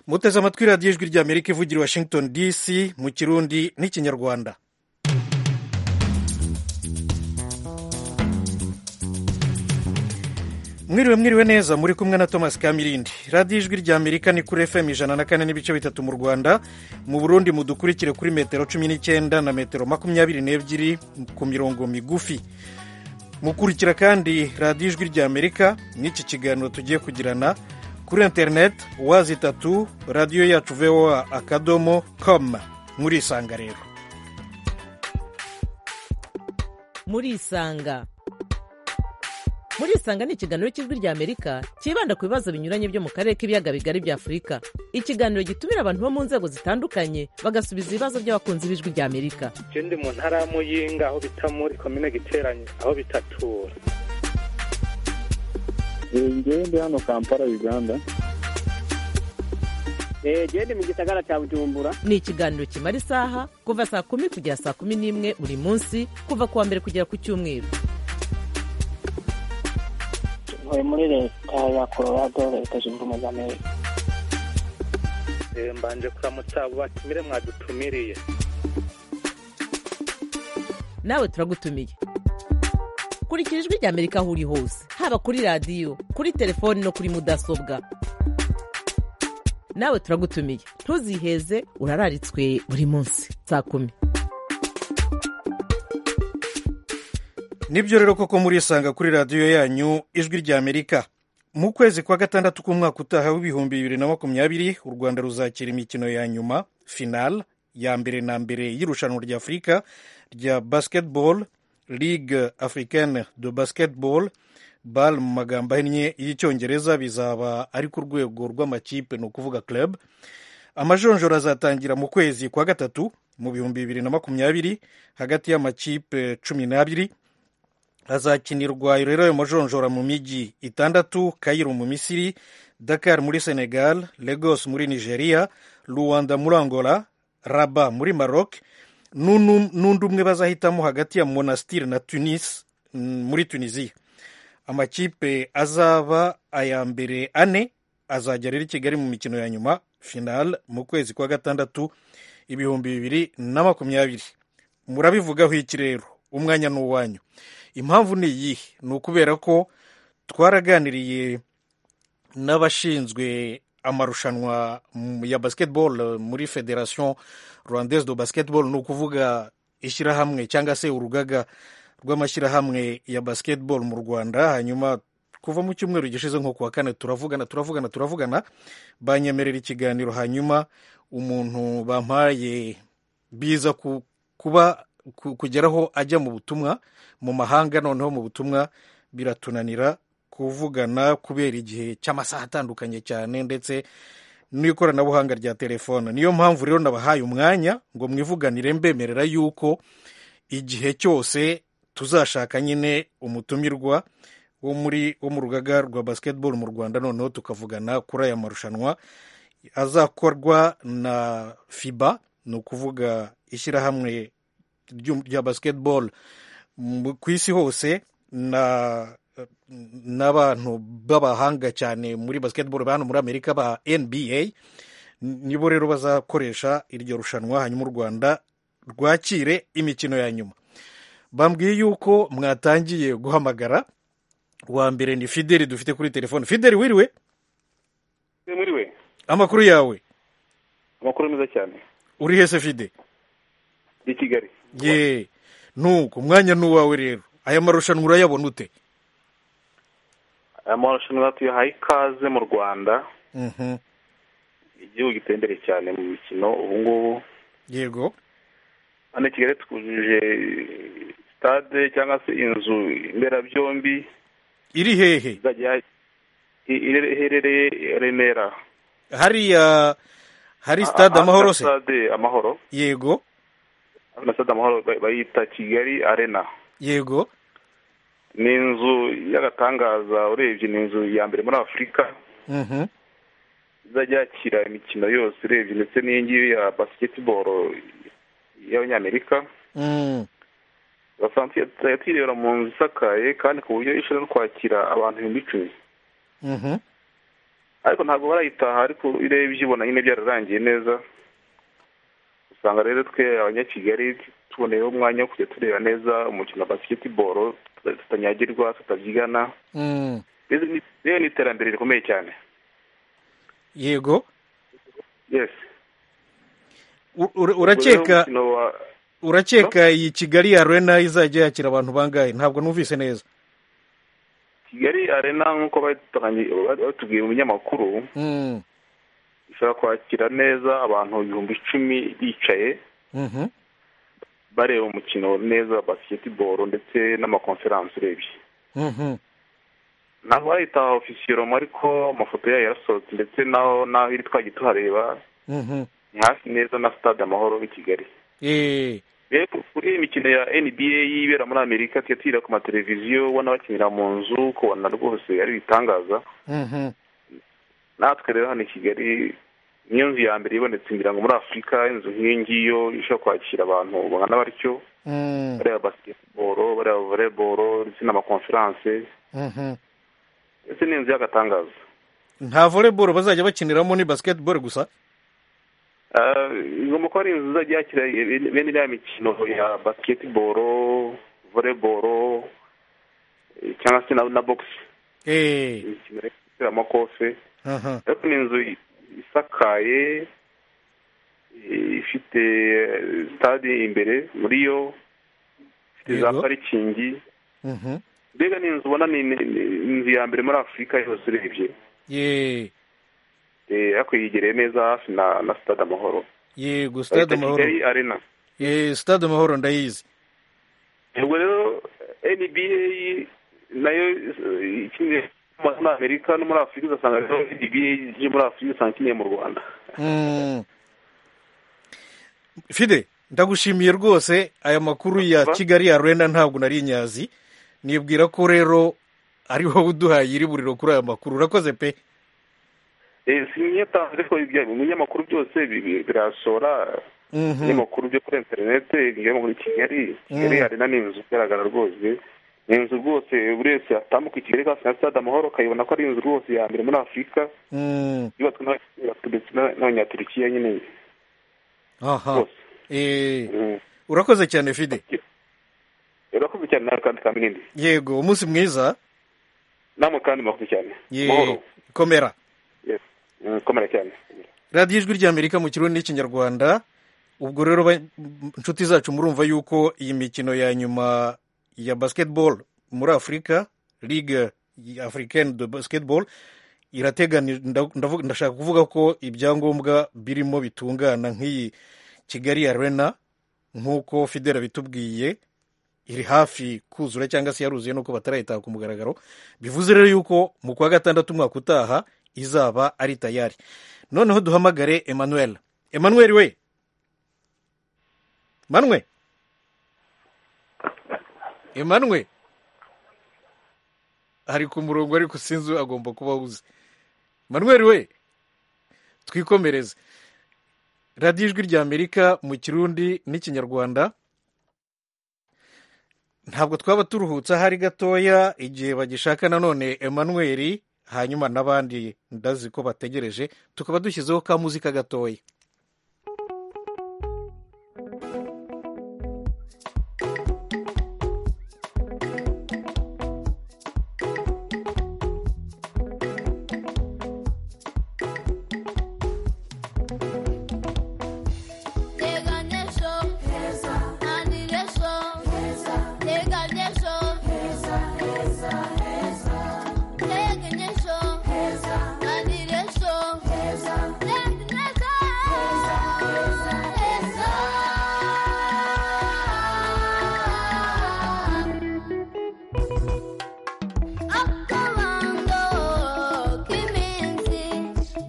muteze amatwi radiyo ijwi ry'amerika ivugira i washington dc mu kirundi n'ikinyarwanda mwiriwe mwiriwe neza muri kumwe na thomas kamirindi radiyo ijwi ry'amerika ni kuri fm ijana na kane n'ibice bitatu mu rwanda mu burundi mudukurikire kuri metero cumi n'icyenda na metero makumyabiri n'ebyiri ku mirongo migufi mukurikira kandi radiyo ijwi ry'amerika n'iki kiganiro tugiye kugirana kuri interineti wazi itatu radiyo yacu voa akadomo komu murisanga rero murisanga murisanga ni ikiganiro cy'ijwi ry'amerika cyibanda ku bibazo binyuranye byo mu karere k'ibiyaga bigari bya afurika ikiganiro gitumira abantu bo mu nzego zitandukanye bagasubiza ibibazo by'abakunzi b'ijwi ry'amerika je ndi mu ntara ya muyinga aho bita muri komine giteranye aho bitatura njyewe ndi hano kampala uganda eee ndi mu gisagara cya bujumbura ni ikiganiro kimara isaha kuva saa kumi kugera saa kumi n'imwe buri munsi kuva ku wa mbere kugera ku cyumweru ntuye muri leta ya colorado leta zunze ubumwe za amerika Eh, mbanje kuramutsa abo batumire mwadutumiriye nawe turagutumiye kurikira ijwi ry'amerika aho uri hose haba kuri radiyo kuri telefoni no kuri mudasobwa nawe turagutumiye ntuziheze urararitswe buri munsi saa kumi nibyo rero koko murisanga kuri radiyo yanyu ijwi ry'amerika mu kwezi kwa gatandatu k'umwaka utaha w'ibihumbi bibiri na makumyabiri u rwanda ruzakira imikino ya nyuma final ya mbere na mbere y'irushanwa rya afurika rya basketball ligue africaine de basketball bal mu magambo ahinnye y'icyongereza bizaba ari ku rwego rw'amakipe ni ukuvuga club amajonjora azatangira mu kwezi kwa gatatu mu bihumbi bibiri na makumyabiri hagati y'amakipe cumi n'abiri hazakinirwa rero ayo majonjora mu mijyi itandatu kayiro mu misiri dakar muri senegal lagos muri nigeria luwanda muri angola raba muri maroc n'unu- n'undi umwe bazahitamo hagati ya monastir na tunis mm, muri tunisiya amakipe azaba aya mbere ane azajya rero i kigali mu mikino ya nyuma final mu kwezi kwa gatandatu ibihumbi bibiri na makumyabiri murabivugaho iki rero umwanya ni uwanyu impamvu ni iyihe ni ukubera ko twaraganiriye n'abashinzwe amarushanwa mm, ya basketball eh, muri federation rwandaise de basketball ni ukuvuga ishyirahamwe cyangwa se urugaga rw'amashyirahamwe ya basketball mu rwanda hanyuma kuva mu cyumweru gishize nko kuwa kane turavugana turavugana turavugana banyemerera ikiganiro hanyuma umuntu bampaye biza ku, kuba ku, kugeraho ajya mu butumwa mu mahanga noneho mu butumwa biratunanira kuvugana kubera igihe cy'amasaha atandukanye cyane ndetse n'ikoranabuhanga rya telefone niyo mpamvu rero nabahaye umwanya ngo mwivuganire mbemerera yuko igihe cyose tuzashaka nyine umutumirwa wo muri wo mu rugaga rwa basketball mu rwanda noneho tukavugana kuri aya marushanwa azakorwa na fiba ni ukuvuga ishyirahamwe ry'um- rya basketball mu- ku isi hose na n'abantu b'abahanga cyane muri basketball ba hano muri amerika ba nba nibo rero bazakoresha iryo rushanwa hanyuma u rwanda rwakire imikino ya nyuma bambwiye yuko mwatangiye guhamagara uwa mbere ni fideli dufite kuri telefone fideli wiriwe muriwe amakuru yawe amakuru meza cyane uri hese fide i kigali ye nuko umwanya ni uwawe rero aya marushanwa urayabona ute aya marushanwa tuyahaye ikaze mu rwanda Mhm. igihugu giteye imbere cyane mu mikino ubu ngubu yego hano i kigali twujuje stade cyangwa se inzu mberabyombi iri hehe izajya i- ire- iherereye i remera hariya hari stade Ah, ah, amahoro na se stade amahoro yego na stade amahoro ba- bayita kigali arena yego ni inzu y'agatangaza urebye ni inzu ya mbere muri afurika Mhm. izajya yakira imikino yose urebye ndetse n'iyi ngiyi ya basketball y'abanyamerika Mm. basanzwe yatirebera mu nzu isakaye kandi ku buryo ishobora no kwakira abantu ibihumbi icumi Mhm. ariko ntabwo barayitaha ariko urebye ubona nyine byararangiye neza usanga rero twe abanyakigali tuboneyeho umwanya wo kujya tureba neza umukino wa basiketiboro tutanyagirwa tutabyigana Mm. rero ni- rero ni iterambere rikomeye cyane yego yes U- ura- Ubwo rero urakeka umukino wa urakeka iyi kigali arena izajya yakira abantu bangahe ntabwo numvise neza kigali arena nk'uko batanganye- batubwiye mu binyamakuru Mm. ishobora kwakira neza abantu ibihumbi icumi bicaye Mhm. bareba umukino neza wa basiketiboro ndetse n'amakonferansi urebye Mhm. ntabwo bayita ofisiyomo ariko amafoto yayo yarasohotse ndetse naho naho iri twagiye tuhareba Mhm. ni hafi neza na stade amahoro i kigali Eh, rero kuri iyi mikino ya nba ibera muri amerika tujya tuyireba ku mateleviziyo ubona bakinira mu nzu ukabona rwose ari ibitangaza mhm. natwe rero hano i kigali niyo nzu ya mbere ibonetse ngira ngo muri afurika inzu nk'iyi ngiyo ishobora kwakira abantu bangana batyo Mm. bareba basiketiboro bareba voreboro ndetse n'amakonferanse Mhm. ndetse n'inzu y'agatangaza nta volleyball bazajya bakiniramo ni basketball gusa Ah, igomba kuba ari inzu izajya yakira bene iriya mikino ya basketball volleyball eh, cyangwa se na, na box Eh, imikino y'amakofe aha. ariko ni inzu isakaye eh, ifite eh, stade imbere muri yo ifite za Yego. parikingi Mhm. mbega ni inzu ubona ni ni- ni inzu ya mbere muri afurika yose urebye Eh, Eh, ariko yigereye neza hafi na na stade amahoro yego stade Bayita amahoro Kigali arena Eh, stade amahoro ndayizi ubwo rero nba nayo eh, ikiniye muri amerika no muri afurika ugasanga rero nba ije muri afurika usanga ikiniye mu rwanda Mm. fide ndagushimiye rwose aya makuru ya Aha. kigali arena ntabwo nari nyazi nibwira ko rero ari wowe uduhaye iri buriro kuri aya makuru urakoze pe Eh, sinyatanze ariko ibya- ibinyamakuru byose bi- bi- birasohora Mhm. ibinyamakuru byo kuri interineti bigera muri kigali kigali Mhm. arena ni inzu igaragara rwose ni inzu rwose buri wese yatambuka i kigali kasi na stade amahoro akayibona ko ari inzu rwose ya mbere muri afurika Mm. yubatswe n'abanyaturiki n'abanyaturikiya nyine aha rwose Eh, Mm. urakoze cyane fide urakoze cyane nawe kandi kamwindi yego umunsi mwiza namwe kandi murakoze cyane Ye- mahoro komera Mm, komera cyane radiyo ijwi ry'amerika mu kirundi n'ikinyarwanda ubwo rero ba- inshuti zacu murumva yuko iyi mikino ya nyuma ya basketball muri afurika ligue africaine de basketball irateganya ndavuga- ndashaka kuvuga ko ibyangombwa birimo bitungana nk'iyi kigali arena nk'uko fidera bitubwiye iri hafi kuzura cyangwa se yaruzuye nuko batarayitaha ku mugaragaro bivuze rero yuko mu kwa gatandatu umwaka utaha izaba ari tayari noneho duhamagare emmanuel emmanuel we manwe emmanuel ari ku murongo ariko sinzi agomba kuba awuzi manuel we twikomereze radiyo ijwi rya amerika mu kirundi n'ikinyarwanda ntabwo twaba turuhutse ahari gatoya igihe bagishaka nanone emmanuel hanyuma n'abandi ndazi ko bategereje tukaba dushyizeho ka muzika gatoya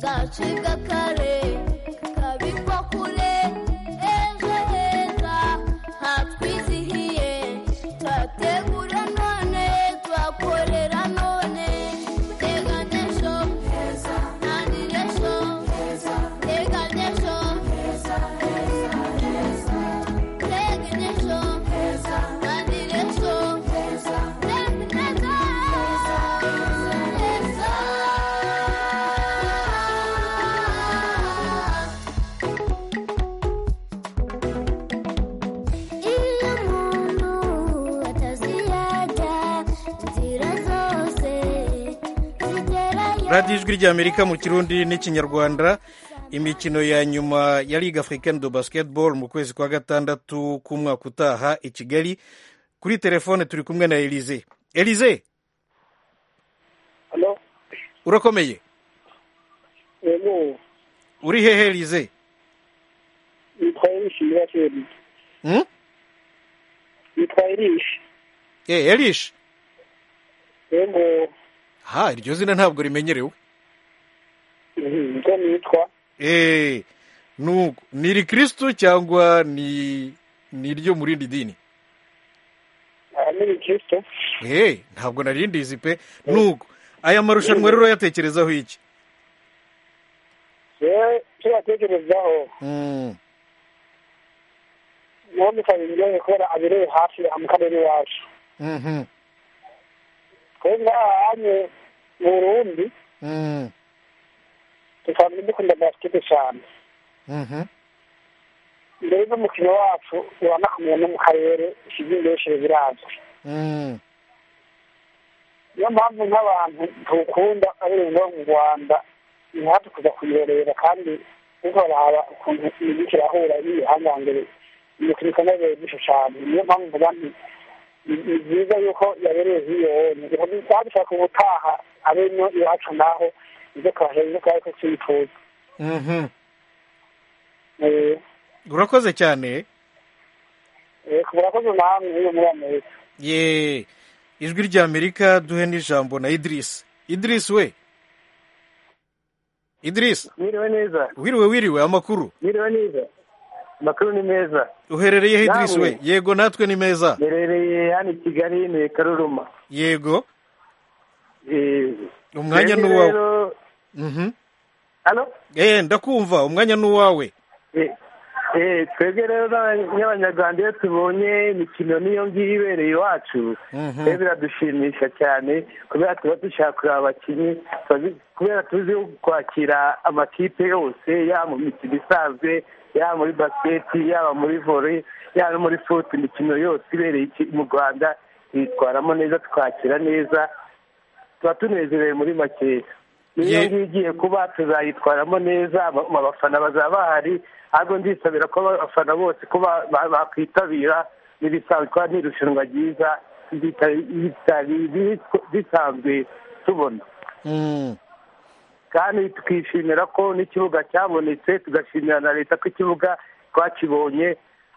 Gacibwa kare kabikwa kure ejo heza hatwizihiye twategura none twakorera none teganisho ntandiresho teganisho teganisho ntandiresho teganisho radiyo ijwi ry'amerika mu kirundi n'ikinyarwanda imikino ya nyuma ya ligue africaine de basketball mu kwezi kwa gatandatu k'umwaka utaha i kigali kuri telefone turi kumwe na elize elize Halo, urakomeye emu, uri hehe elize nitwa Erish Nyirasheri. hmm? Nitwa Erish. e, elish Emu, ha iryo zina ntabwo rimenyerewe mhm, ko nitwa. e, nuko ni rikristo cyangwa ni ni iryo mu rindi dini Ah, Ni Kristo. e, ntabwo narindizi pe nuko aya marushanwa rero yatekerezaho iki Yewe, tuyatekerezaho. mm. Namwe kabinyoye kubera abereye hafi aha mu karere iwacu. mhm, Twebwe aha hanye mu Burundi, mm, dusanzwe dukunda basikete cyane. mhm. Mbere n'umukino wacu uba nakamenya no mu karere, ikibyindeshere birazwi. Mm, niyo mpamvu nk'abantu tuwukunda abereye no mu rwanda ntihate kuza kuyirorera kandi kuko baraba ukuntu imiziki irahura ari ibihangangere imikino ikomeje byinshi cyane niyo mpamvu mvuga nti ni- ni byiza yuko yabereye nk'iyo wonye ikaba dushaka ubutaha abenyo iwacu naho ibyo kabasha ibyo kabari ko tuyifuza mhm. Eh, urakoze cyane eh, murakoze namwe iyo muri amerika ye ijwi ry'amerika duhe n'ijambo na idirisi idirisi we idirisi mwiriwe neza wiriwe wiriwe amakuru mwiriwe neza amakuru ni meza uherereye idirisi we Nawe. yego natwe ni meza merereye hano i kigali ni karuruma yego umwanya ni uwawe Mhm. hano Eh, ndakumva umwanya ni uwawe twebwe rero nk'abanyarwanda iyo tubonye imikino n'iyo ngiyo ibereye iwacu Mhm. rero biradushimisha cyane kubera tuba dushaka kureba abakinnyi tuba- kubera tuzi kwakira amakipe yose yaba mu mikino isanzwe yaba muri basiketi yaba muri vore yaba no muri futi imikino yose ibereye iki- mu rwanda tuyitwaramo neza twakira neza tuba tunezerewe muri makeya niyo Ye- ngiyo igiye kuba tuzayitwaramo neza aba- mu bafana bazaba bahari ahubwo ndisabira ko abafana bose ko ba- ba- bakwitabira n'ibisanzwe kuba ni irushanwa ryiza ritari- ritari- ritari- risanzwe tubona Mm. kandi twishimira ko n'ikibuga cyabonetse tugashimira na leta ko ikibuga twakibonye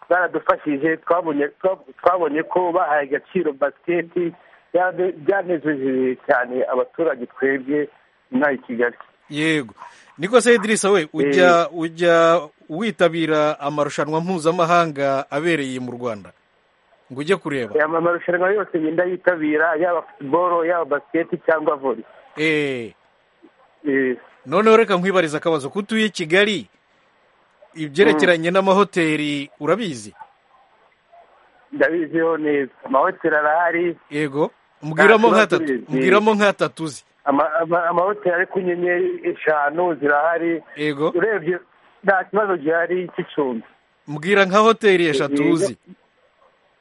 baradufashije twabonye twa- twabonye ko bahaye agaciro basiketi byane- byanejeje cyane abaturage twebwe inaha i kigali yego niko se idirisa we ujya ujya witabira amarushanwa mpuzamahanga abereye mu rwanda ngo ujye kureba aya ma- marushanwa yose ngenda yitabira yaba futuboro yaba basiketi cyangwa vore Eh, Eh, noneho reka nkwibariza akabazo ko utuye i kigali ibyerekeranye n'amahoteli urabizi ndabiziho neza amahoteli arahari yego mbwiramo Nta kibazo, nk'atatu eh. mbwiramo nk'atatu uzi ama- ama- amahoteli ari ku nyenyeri eshanu zirahari yego urebye nta kibazo gihari cy'icumbi mbwira nka hoteli eshatu Eh, uzi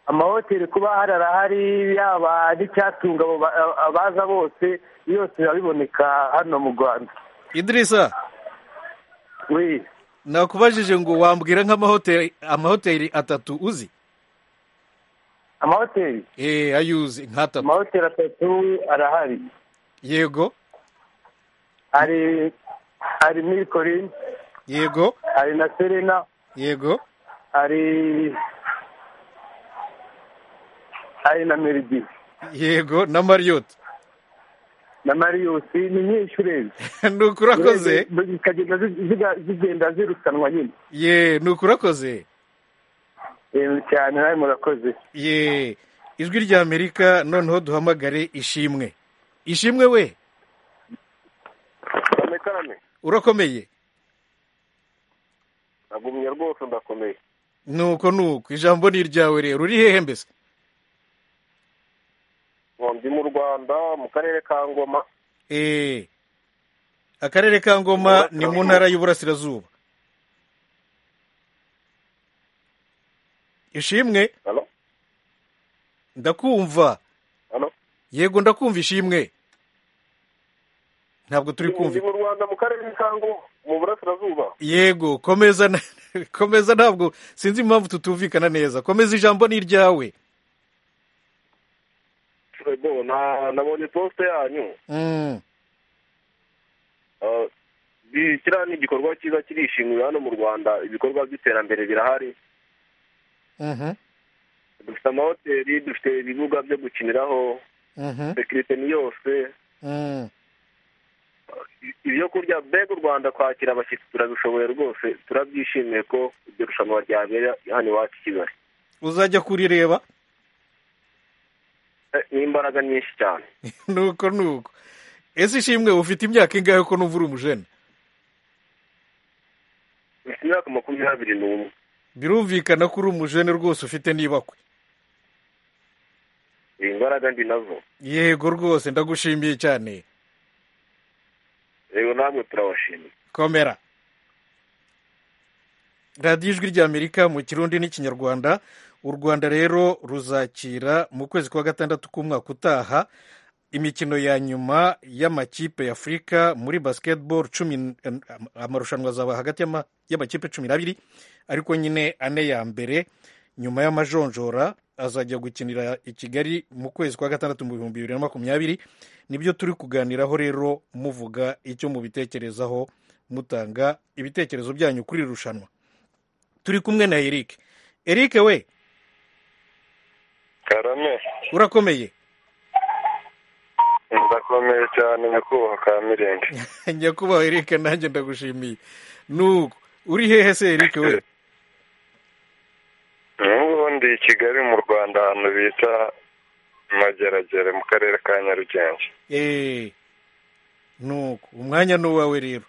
amahoteli kuba hari arahari yaba n'icyatunga abo ba- abaza bose yose biba biboneka hano mu rwanda idirisa we nakubajije ngo wambwira nk'amahoteli amahoteli atatu uzi amahoteli eh ayo uzi nk'atatu amahoteli atatu arahari yego hari hari milikorin yego hari na serena yego hari hari na meridi yego na mariyoti na mariyusi ni nyinshi urebye nuko urakoze Urebye, zikagenda zi- ziga- zigenda zirutanwa nyine ye nuko urakoze Eh, cyane nawe murakoze ye ijwi ry'amerika noneho duhamagare ishimwe ishimwe we karame karame urakomeye nagumye rwose ndakomeye nuko nuko ijambo ni iryawe rero uri hehe mbese ndi mu rwanda mu karere ka ngoma Eh, akarere ka ngoma ni mu ntara y'uburasirazuba ishimwe hano ndakumva hano yego ndakumva ishimwe ntabwo turi kumva mu rwanda mu karere ka ngo mu burasirazuba yego komeza na- komeza ntabwo sinzi impamvu tutumvikana neza komeza ijambo ni iryawe Bo, na- nabonye posite yanyu Mm, Ah, bi- kiriya ni igikorwa cyiza kirishimiwe hano mu rwanda ibikorwa by'iterambere birahari mhm, dufite amahoteli dufite ibibuga byo gukiniraho mhm, sekirite ni yose mm. ibyo kurya mbega u rwanda kwakira abashyitsi turabishoboye rwose turabyishimiye ko iryo rushanwa ryabera hano iwacu i kigali uzajya kurireba Eh, ni imbaraga nyinshi cyane nuko nuko ese ishimwe ufite imyaka ingahe ko numva uri umujene mfite imyaka makumyabiri n'umwe birumvikana ko uri umujene rwose ufite n'ibakwe iyi mbaraga ndi nazo yego rwose ndagushimiye cyane rero namwe turabashimiye komera radiyo ijwi ry'amerika mu kirundi n'ikinyarwanda u rwanda rero ruzakira mu kwezi kwa gatandatu k'umwaka utaha imikino ya nyuma y'amakipe ya afurika muri basketball cumi n- amarushanwa azaba hagati y'ama- y'amakipe cumi n'abiri ariko nyine ane ya mbere nyuma y'amajonjora azajya gukinira i kigali mu kwezi kwa gatandatu mu bihumbi bibiri na makumyabiri nibyo turi kuganiraho rero muvuga icyo mubitekerezaho mutanga ibitekerezo byanyu kuri iri rushanwa turi kumwe na eric eric we karame urakomeye ndakomeye cyane nyakubahwa ka mirenge nyakubahwa eric nanjye ndagushimiye nuko uri hehe se eric we n'ubundi i kigali mu rwanda ahantu bita mageragere mu karere ka nyarugenge eee nuko umwanya ni uwawe rero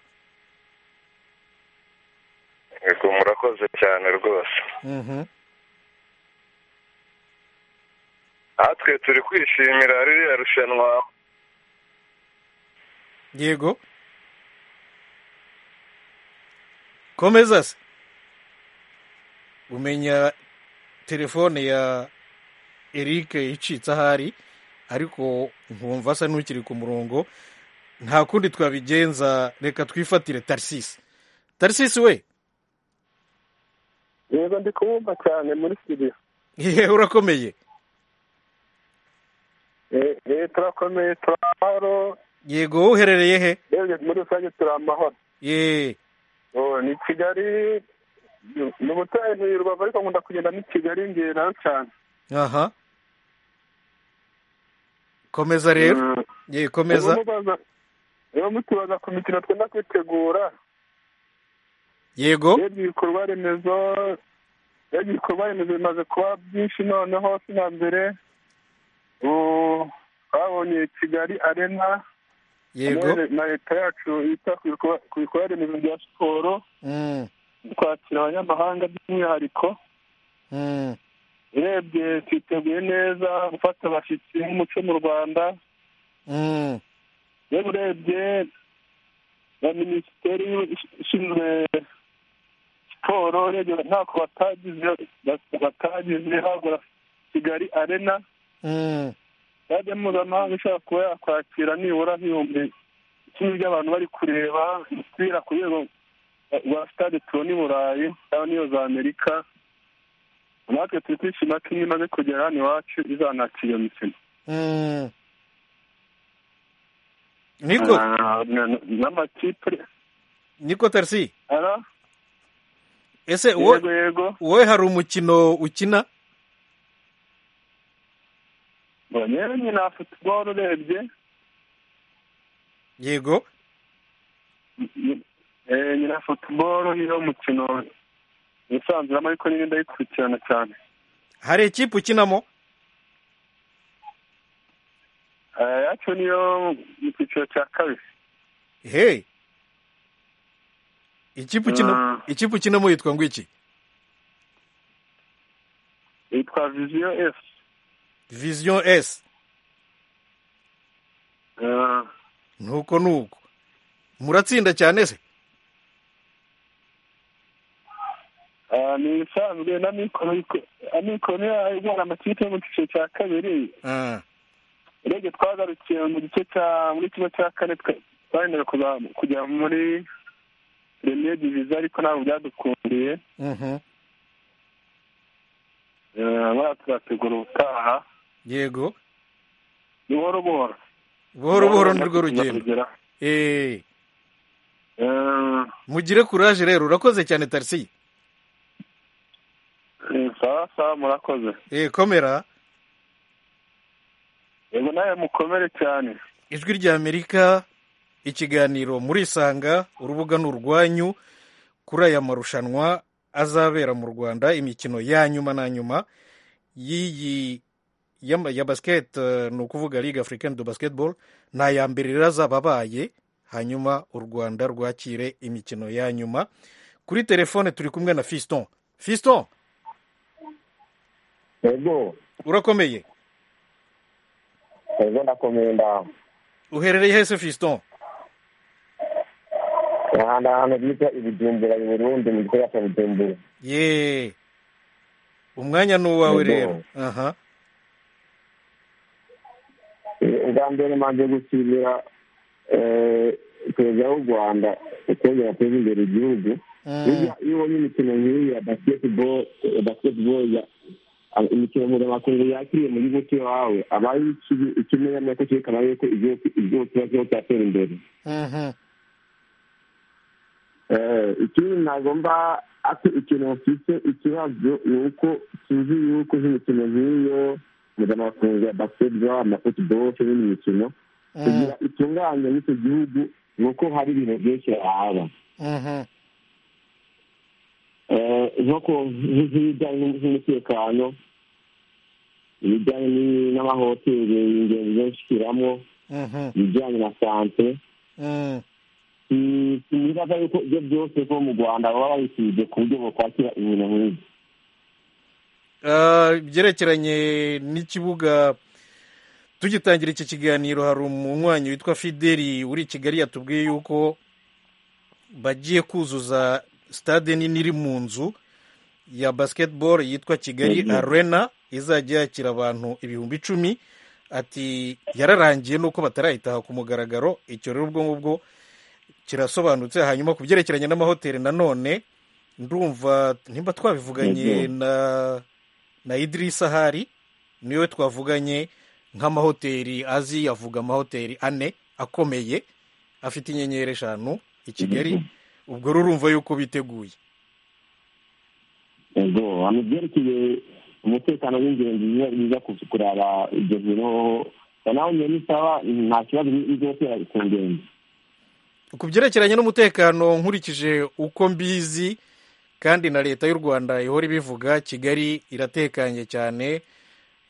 yego murakoze cyane rwose Mhm. natwe turi kwishimira ririya rushanwa yego komeza se umenya telefone ya eric icitse ahari ariko nkumva asa n'ukiri ku murongo nta kundi twabigenza reka twifatire tarisisi tarisisi we yego ndi kubumva cyane muri siriya yewe urakomeye turakomeye turi amahoro yego wowe uherereye he yewe muri rusange turi amahoro ye Oh, ni kigali ni ubutayu ni rubavu ariko nkunda kugenda ni kigali ngera cyane aha komeza rero Mm. ye komeza Rero mubaza- rero mutubaza ku mikino twenda kwitegura yego rero ibikorwa remezo rero ibikorwa remezo bimaze kuba byinshi noneho si na mbere ubu twabonye kigali arena yego na- na leta yacu yita ku bikorwa- ku bikorwa remezo bya siporo Mm, kwakira abanyamahanga by'umwihariko mm, urebye twiteguye neza gufata abashyitsi nk'umuco mu rwanda mm. rero urebye na minisiteri ishinzwe siporo urebye ntako batagize batagize habura kigali arena Mm, stade mpuzamahanga ishobora kuba yakwakira nibura nk'ibihumbi icumi by'abantu bari kureba umupira ku rwego rwa stade tubona i burayi cyangwa n'iyo za amerika natwe turi kwishima ko imwe imaze kugera hano iwacu izanakira iyo mikino mm. niko Ah, na- na- n'amakipe niko tarisi ara ese wowe yego yego wowe hari umukino ukina ngo nyewe nyine na futuboro urebye yego eh, nyina futuboro niyo mukino yisanzuramo ariko nyine ndayikurikirana cyane hari ikipe ukinamo Eh, yacu niyo mu cyiciro cya kabiri hey ikipe ukina Ah. ikipe ukinamo yitwa ngo iki yitwa viziyo efu vision s Eh, nuko nuko muratsinda cyane se eh, ni isanzwe na mikoro yiko- amikoro niyo igana amakipe yo mu cyiciro cya kabiri Ah, urebye twagarukiye mu gice cya muri kimwe cya kane twa- twahendaga kujya muri rene divize ariko ntabwo byadukundiye Mhm. barategura ubutaha yego buhoro buhoro buhoro buhoro nirwo rugendo Eh, mugire kuraje rero urakoze cyane tarisiye sawa sawa murakoze Eh, komera yego nawe mukomere cyane ijwi ry'amerika ikiganiro murisanga urubuga ni urwanyu kuri aya marushanwa azabera mu rwanda imikino ya nyuma na nyuma y'iyi ya, ya basket eh, ni ukuvuga ligue africaine de basketball ni aya mbere rero azaba abaye hanyuma u rwanda rwakire imikino ya nyuma kuri telefone turi kumwe na fiston fiston yego urakomeye yego ndakomeye ndaho uherereye hese fiston ahandi ahantu bita ibidumbura i burundi mu gikorwa cya budumbura ye umwanya ni uwawe Yego. rero aha Eh, ubwa mbere manje gushimira eh, perezida w'u rwanda ukuntu yateza imbere igihugu Mm. Burya iyo ubonye imikino nk'iyi ya basketball eh, basketball ya ah, imikino mpuzamakungu yakiriye mu gihugu cy'iwawe aba ari iki- ikimenyamya ko cyerekana yuko igihugu igihugu kiba kirimo kiratera imbere Mhm. Eh, ikindi nagomba ati ikintu mfite ikibazo ni uko tuzi yuko nk'imikino nk'iyo mpuzamakungu ya basketball amafutuboro n'indi mikino kugira itunganye n'icyo gihugu ni uko hari ibintu byinshi haba Mhm. Eh, nko ku nk'ibijyanye n'umutekano ibijyanye ni- n'amahoteli ingenzi zo gushyiramo Mhm. ibijyanye na sante Mm. Mm, sinibaza yuko ibyo byose ko mu rwanda baba babisubije ku buryo bokwakira ibintu nk'ibyo Ah, byerekeranye n'ikibuga tugitangira iki kiganiro hari umunywanyi witwa fideli uri i kigali yatubwiye yuko bagiye kuzuza stade nini iri mu nzu ya basketball yitwa kigali Yagiye. arena izajya yakira abantu ibihumbi icumi ati yararangiye nuko batarayitaha ku mugaragaro icyo rero ubwo ngubwo kirasobanutse hanyuma ku byerekeranye n'amahoteli nanone ndumva nimba twabivuganye Yagiye. na na idirisa hari niwe twavuganye nk'amahoteli azi avuga amahoteli ane akomeye afite inyenyeri eshanu i kigali ubwo rero urumva yuko biteguye ubwo hano byerekeye umutekano w'ingenzi biza biza ku- kuraba ibyo biro nawe nyine isaba nta kibazo bizotera ku ngendo ku byerekeranye n'umutekano nkurikije uko mbizi kandi na leta y'u rwanda ihora ibivuga kigali iratekanye cyane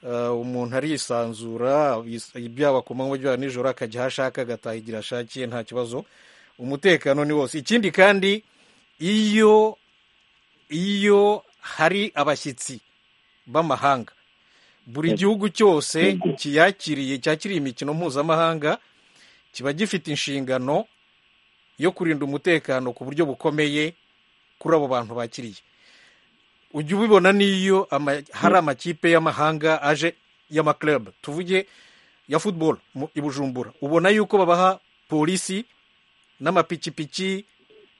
Uh, umuntu arisanzura is- byaba ku manywa byaba nijoro akajya aho ashaka agataha igihe ashakiye nta kibazo umutekano ni wose ikindi kandi iyo iyo hari abashyitsi b'amahanga buri gihugu cyose kiyakiriye cyakiriye imikino mpuzamahanga kiba gifite inshingano yo kurinda umutekano ku buryo bukomeye kuri abo bantu bakiriye ujya ubibona n'iyo ama- hari amakipe y'amahanga aje y'amaklub tuvuge ya football mu- i bujumbura ubona yuko babaha polisi n'amapikipiki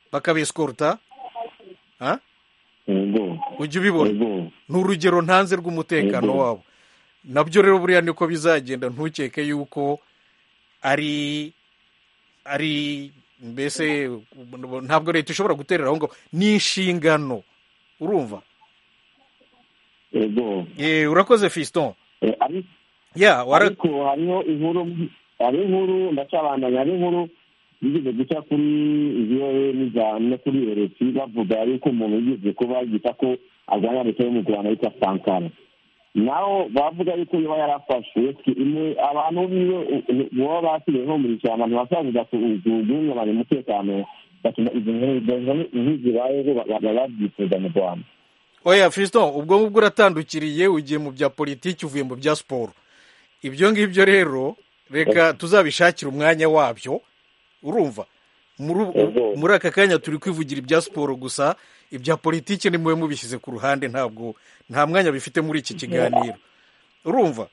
bakabeskorota ha? ubwo ujya ubibona ubwo ni urugero ntanze rw'umutekano Yego. wabo nabyo rero buriya niko bizagenda ntukeke yuko ari ari mbese ntabwo leta ishobora guterera aho ngaho ni inshingano urumva ubwo Eh, urakoze fiston Eh, ari- ya wara ariko hariho inkuru hari inkuru ndacabandanya hari inkuru yigeze guca kuri voa n'iza no kuri rfc bavuga yuko umuntu yigeze kuba yita ko arwanya leta yo mu rwanda yitwa sankara naho bavuga yuko yaba yarafashwe imwe- abantu biwe u- u- baba basigaye nko mu ishyamba ntibashabuza guhungabanya umutekano batuma izo nkuru nk'izibayeho baba babyifuza mu rwanda oya fiston ubwo ngubwo uratandukiriye ugiye mu bya politiki uvuye mu bya siporo ibyo ngibyo rero reka tuzabishakira umwanya wabyo urumva muri ubu- Yego. muri aka kanya turi kwivugira ibya siporo gusa ibya politiki ni mube mubishyize ku ruhande ntabwo nta mwanya bifite muri iki kiganiro urumva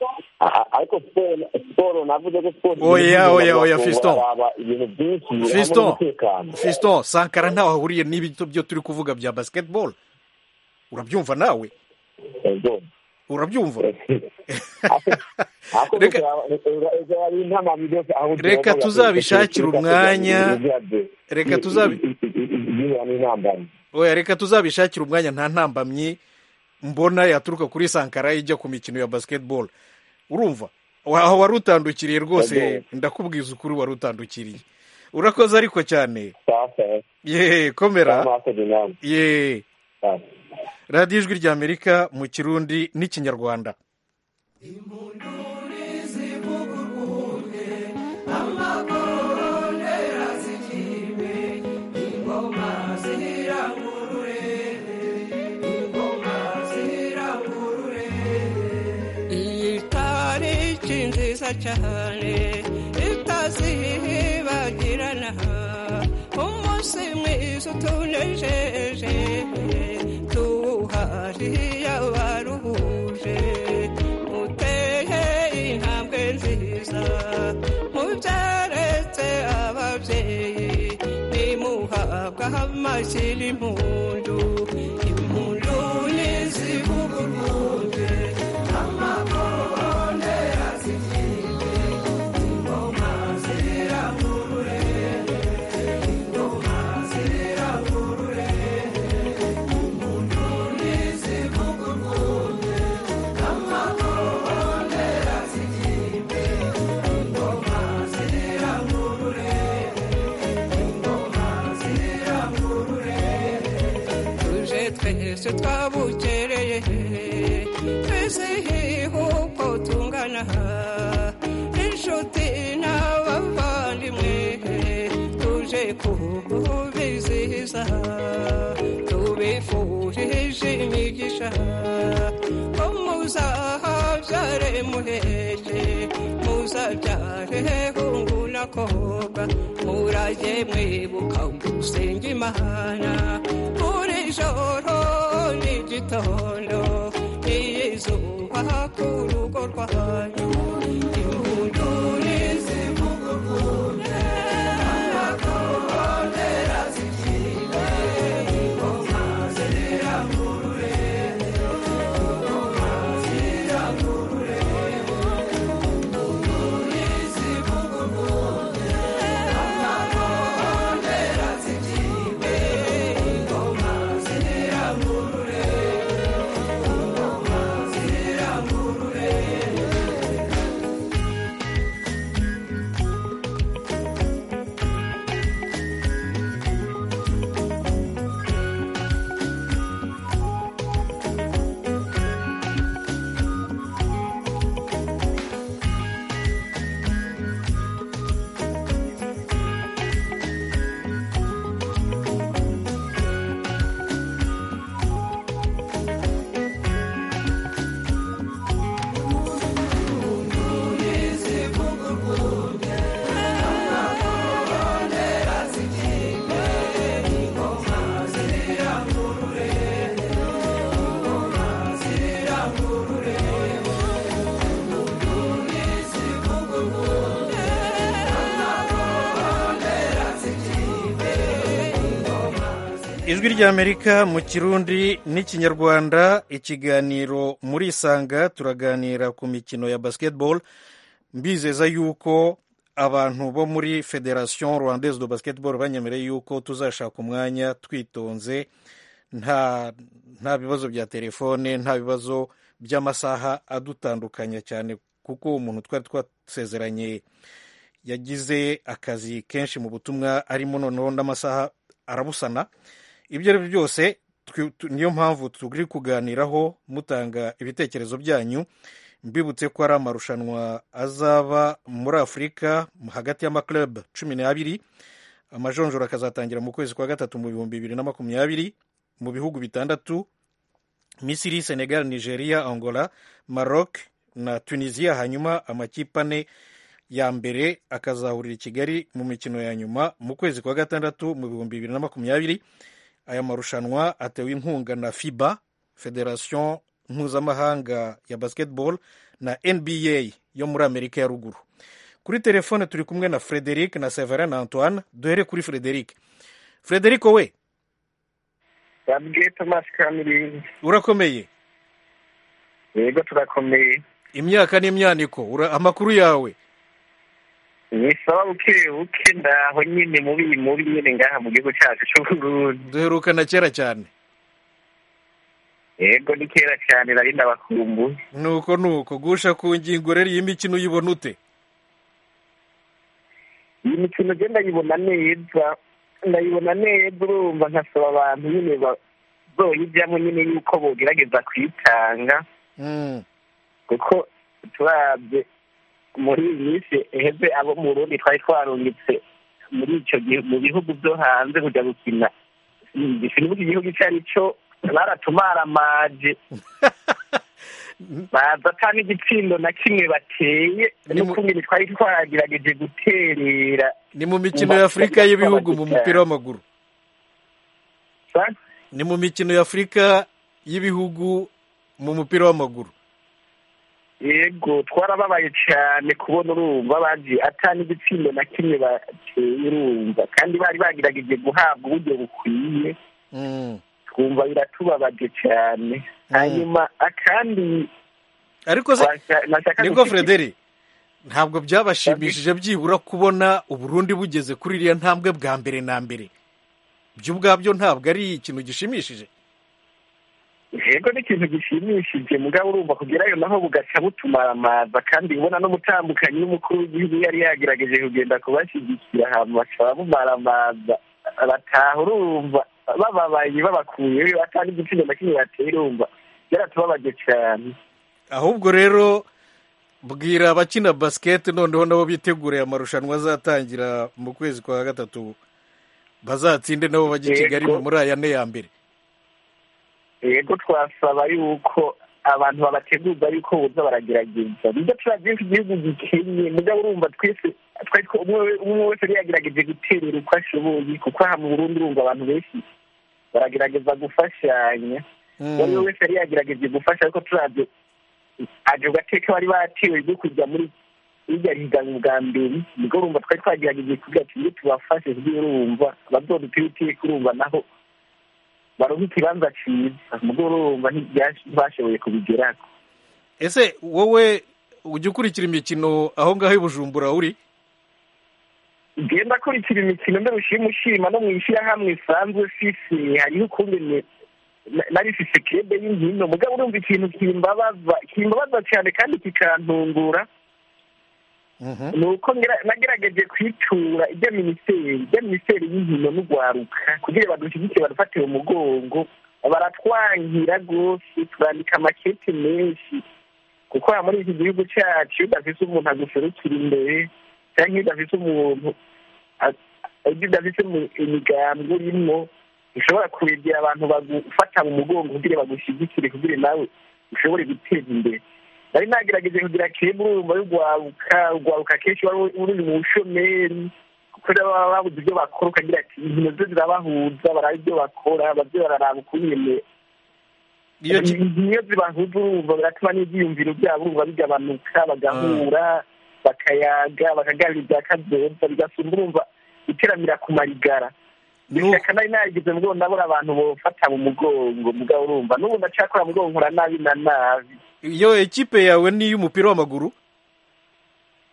ariko siporo siporo navuze ko siporo oya oya oya fiston haba ibintu byinshi hamwe fiston n'umutekano fiston sankara ntaho ahuriye n'ibi byo turi kuvuga bya basketball urabyumva nawe Ego. urabyumva Ako Reka- bizaba- ejo hari intama byose aho ugera Reka muri tuzabishakire Afurika, umwanya. Reka tuzabi- Ibibera n'intambara. oya reka tuzabishakire umwanya nta ntambamyi mbona yaturuka kuri sankara ijya ku mikino ya basketball urumva Wa- aho wari utandukiriye rwose Ego. ndakubwiza ukuri wari utandukiriye urakoze ariko cyane Sasa ye komera amaso ni nawe. ye Sasa. radiyo ijwi ry'amerika mu kirundi n'ikinyarwanda itariki nziza cyane itazibagirana umunsi mwiza utunejeje tuwuhariye abaruhuje uteye intambwe nziza mubyaretse ababyeyi nimuhabwa amashyira impundu impundu nizivuguruje tuje twese twabukereye twizihiwe uko tungana inshuti n'abavandimwe tuje kubizihiza tubifurije imigisha ko muzahabyare muheke muzabyare hunguna koga murage mwibuka gusenga imana buri joro n'igitondo n'iyizuba ku rugo rwanyu impundu nizivugurune amakorondera zikiwe ingoma zirangurure ingoma zirangurure impundu nizivugurune amakorondera zikiwe ingoma zirangurure ingoma zirangurure ijwi ry'amerika mu kirundi n'ikinyarwanda ikiganiro muri isanga turaganira ku mikino ya basketball mbizeza yuko abantu bo muri federation rwandaise de basketball banyemereye yuko tuzashaka umwanya twitonze nta nta bibazo bya telefone nta bibazo by'amasaha adutandukanya cyane kuko umuntu twari twasezeranye yagize akazi kenshi mu butumwa arimo noneho n'amasaha arabusana ibyo ari byo byose twi- tu- niyo mpamvu turi kuganiraho mutanga ibitekerezo byanyu mbibutse ko ari amarushanwa azaba muri afurika hagati y'amaklub cumi n'abiri amajonjora akazatangira mu kwezi kwa gatatu mu bihumbi bibiri na makumyabiri mu bihugu bitandatu misiri senegal nigeria angola maroc na tunisia hanyuma amakipe ane ya mbere akazahurira i kigali mu mikino ya nyuma mu kwezi kwa gatandatu mu bihumbi bibiri na makumyabiri aya marushanwa atewe inkunga na fiba federation mpuzamahanga ya basketball na nba yo muri amerika ya ruguru kuri telefone turi kumwe na frederic na severin na antoine duhere kuri frederic frederic wowe babwiye tomasi kamiri urakomeye yego turakomeye imyaka n'imyaniko ura- amakuru yawe nisaba buke buke ndaho nyine mubi mubi nyine ngaha mu gihugu cyacu cy'u Burundi duherukana kera cyane yego ni kera cyane nari ndabakumbuye nuko nuko gusha ku ngingo rero iyi mikino uyibona ute iyi mikino je ndayibona neza ndayibona neza urumva nkasaba abantu nyine bazoyijyamo nyine yuko bogerageza kwitanga Mm. kuko turabye muri iyi minsi iheze abo mu Burundi twari twarungitse muri icyo gihe mu bihugu byo hanze kujya gukina gisimbuka igihugu icyo ari cyo baratumaramaje baza ata n'igitsindo na kimwe bateye n'ukumenya twari twagerageje guterera ni mu mikino ya afurika y'ibihugu mu mupira w'amaguru ni mu mikino ya afurika y'ibihugu mu mupira w'amaguru yego twarababaye cyane kubona urumva bagiye ata n'igitsindo na kimwe bateye urumva kandi bari bagerageje guhabwa uburyo bukwiye Mm. twumva biratubabaje cyane hanyuma akandi ariko se nashaka nibwo gushika- frederi ntabwo byabashimishije byibura kubona uburundi bugeze kuri iriya ntambwe bwa mbere na mbere byo ubwabyo ntabwo ari ikintu gishimishije yego ni ikintu gishimishije mugabo urumva kugerayo naho bugaca butumaramaza kandi ubona n'umutambukanyi w'umukuru w'igihugu yari yagerageje kugenda kubashyigikira ahantu baca bamumaramaza bataha urumva bababaye babakuyeyo atanga igitsina na kimwe bateye urumva byaratubabaje cyane ahubwo rero bwira abakina basiketi noneho nabo bitegure amarushanwa azatangira mu kwezi kwa gatatu bazatsinde nabo bajya i kigali Yego. muri aya ne ya mbere yego twasaba yuko abantu babateguza yuko buza baragerageza nibyo turabyinshi igihugu gikennye mugabo urumva twese twari twa- umwe we- umwe wese yari yagerageje guterera uko ashoboye kuko aha mu burundi urumva abantu benshi baragerageza gufashanya Mm. uwo ari we wese yari yagerageje gufasha ariko turabyo aje gateka bari batewe ryo kujya muri irya higanwa bwa mbere nibwo urumva twari twagerageje kugira tumwe tubafashe kugira urumva abazodutira iteka urumva naho baronka ikibanza cyiza mugabo urumva ntibyash- ntibashoboye kubigeraho ese wowe ujya ukurikira imikino aho ngaho i bujumbura uri ngiye ndakurikira imikino ndarusha imushima no mu ishyirahamwe isanzwe fisi hariho ukungene na- nari fise kebe y'inkino mugabo urumva ikintu kimbabaza kimbabaza cyane kandi kikantungura ni uko ngira- nagerageje kwitura ibya minisiteri ibya minisiteri y'inkino n'urwaruka kugira ngo badushyigikire badufate mu mugongo baratwangira rwose turandika amakete menshi kuko aha muri iki gihugu cyacu iyo udafise umuntu aguserukira imbere cyangwa iyo udafise umuntu a- ibyo udafise mu- imigambi urimo ushobora kuregera abantu bagufata mu mugongo kugira bagushyigikire kugira nawe ushobore guteza imbere nari nagerageje kugira kemu urumva y'urwaruka urwaruka kenshi wari uri mu bushomeri kuko rero baba babuze ibyo bakora ukagira ati inkino zo zirabahuza baraba ibyo bakora babyo bararaba ukungene Iyo ki- iyo zibahuza urumva biratuma n'ibyiyumviro byabo urumva bigabanuka bagahura bakayaga bakaganira ibya kazoza bigasumba urumva iteramira ku marigara ishyaka nari narigeze mugongo ndabura abantu bofata mu mugongo mugabo urumva n'ubu ndacyakora mugongo nkora nabi na nabi iyo ekipe yawe ni iy'umupira w'amaguru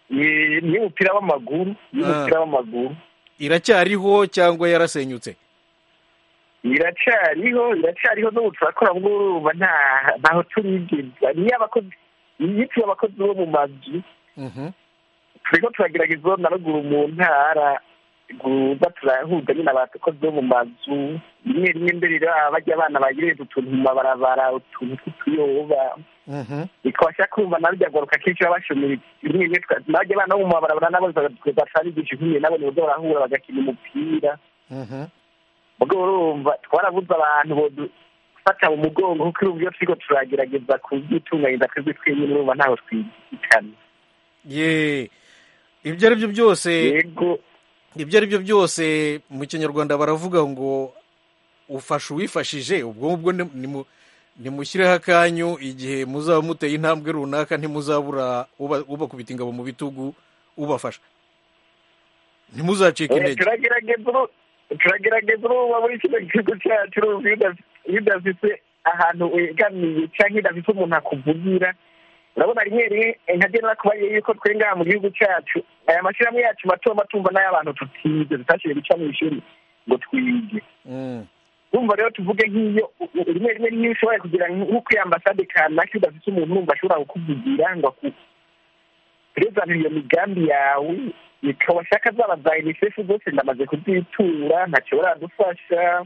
Ni- ni umupira w'amaguru ni umupira w'amaguru iracyariho cyangwa yarasenyutse iracyariho iracyariho n'ubu turakora ngo urumva nta ntaho turigeza niyo abakozi iyo tuba abakozi bo mu mazu turiko turagerageza na ruguru mu ntara guza turahuza nyine abakozi bo mu mazu rimwe rimwe mbere rero baba bajya abana bagereza utuntu mu mabarabara utuntu tw'utuyoba bikabasha kumva nabyo agaruka kenshi baba bashomera rimwe rimwe tuka- nabajya abana bo mu mabarabara nabo bacabigisha inkumi nabo nibuzo barahura bagakina umupira ubwo urumva twarabuze abantu bodufata mu mugongo kuko urumva iyo turiko turagerageza kubyitunganyiriza twebwe twenyine urumva ntaho twizikana ye ibyo ari byo byose ibyo ari byo byose mu kinyarwanda baravuga ngo ufasha uwifashije ubwo ngubwo ni- ni mu- ntimushyireho akanyu igihe muzaba muteye intambwe runaka ntimuzabura uba- ubakubita ingabo mu bitugu ubafasha ntimuzacike Eh, intege turagerageza uru- turagerageza uruba muri kino gihugu cyacu uruzi iyo uda- iyo udafite ahantu wegamiye cyangwa udafite umuntu akuvugira urabona rimwe rimwe eh, nka genera kubariye yuko twe ngaha mu gihugu cyacu aya mashyirahamwe yacu mato mato umva n'ay'abantu tutize tutashoboye guca mu ishuri ngo twige urumva rero tuvuge nk'iyo u- u- rimwe rimwe niyo ushoboye kugira nko kuri ambasade kanaka iyo udafite umuntu wumva ashobora kukuvugira ngo aku rezanira iyo migambi yawe ikabashaka zaba za unicef zose ndamaze kuzitura ntacyo baradufasha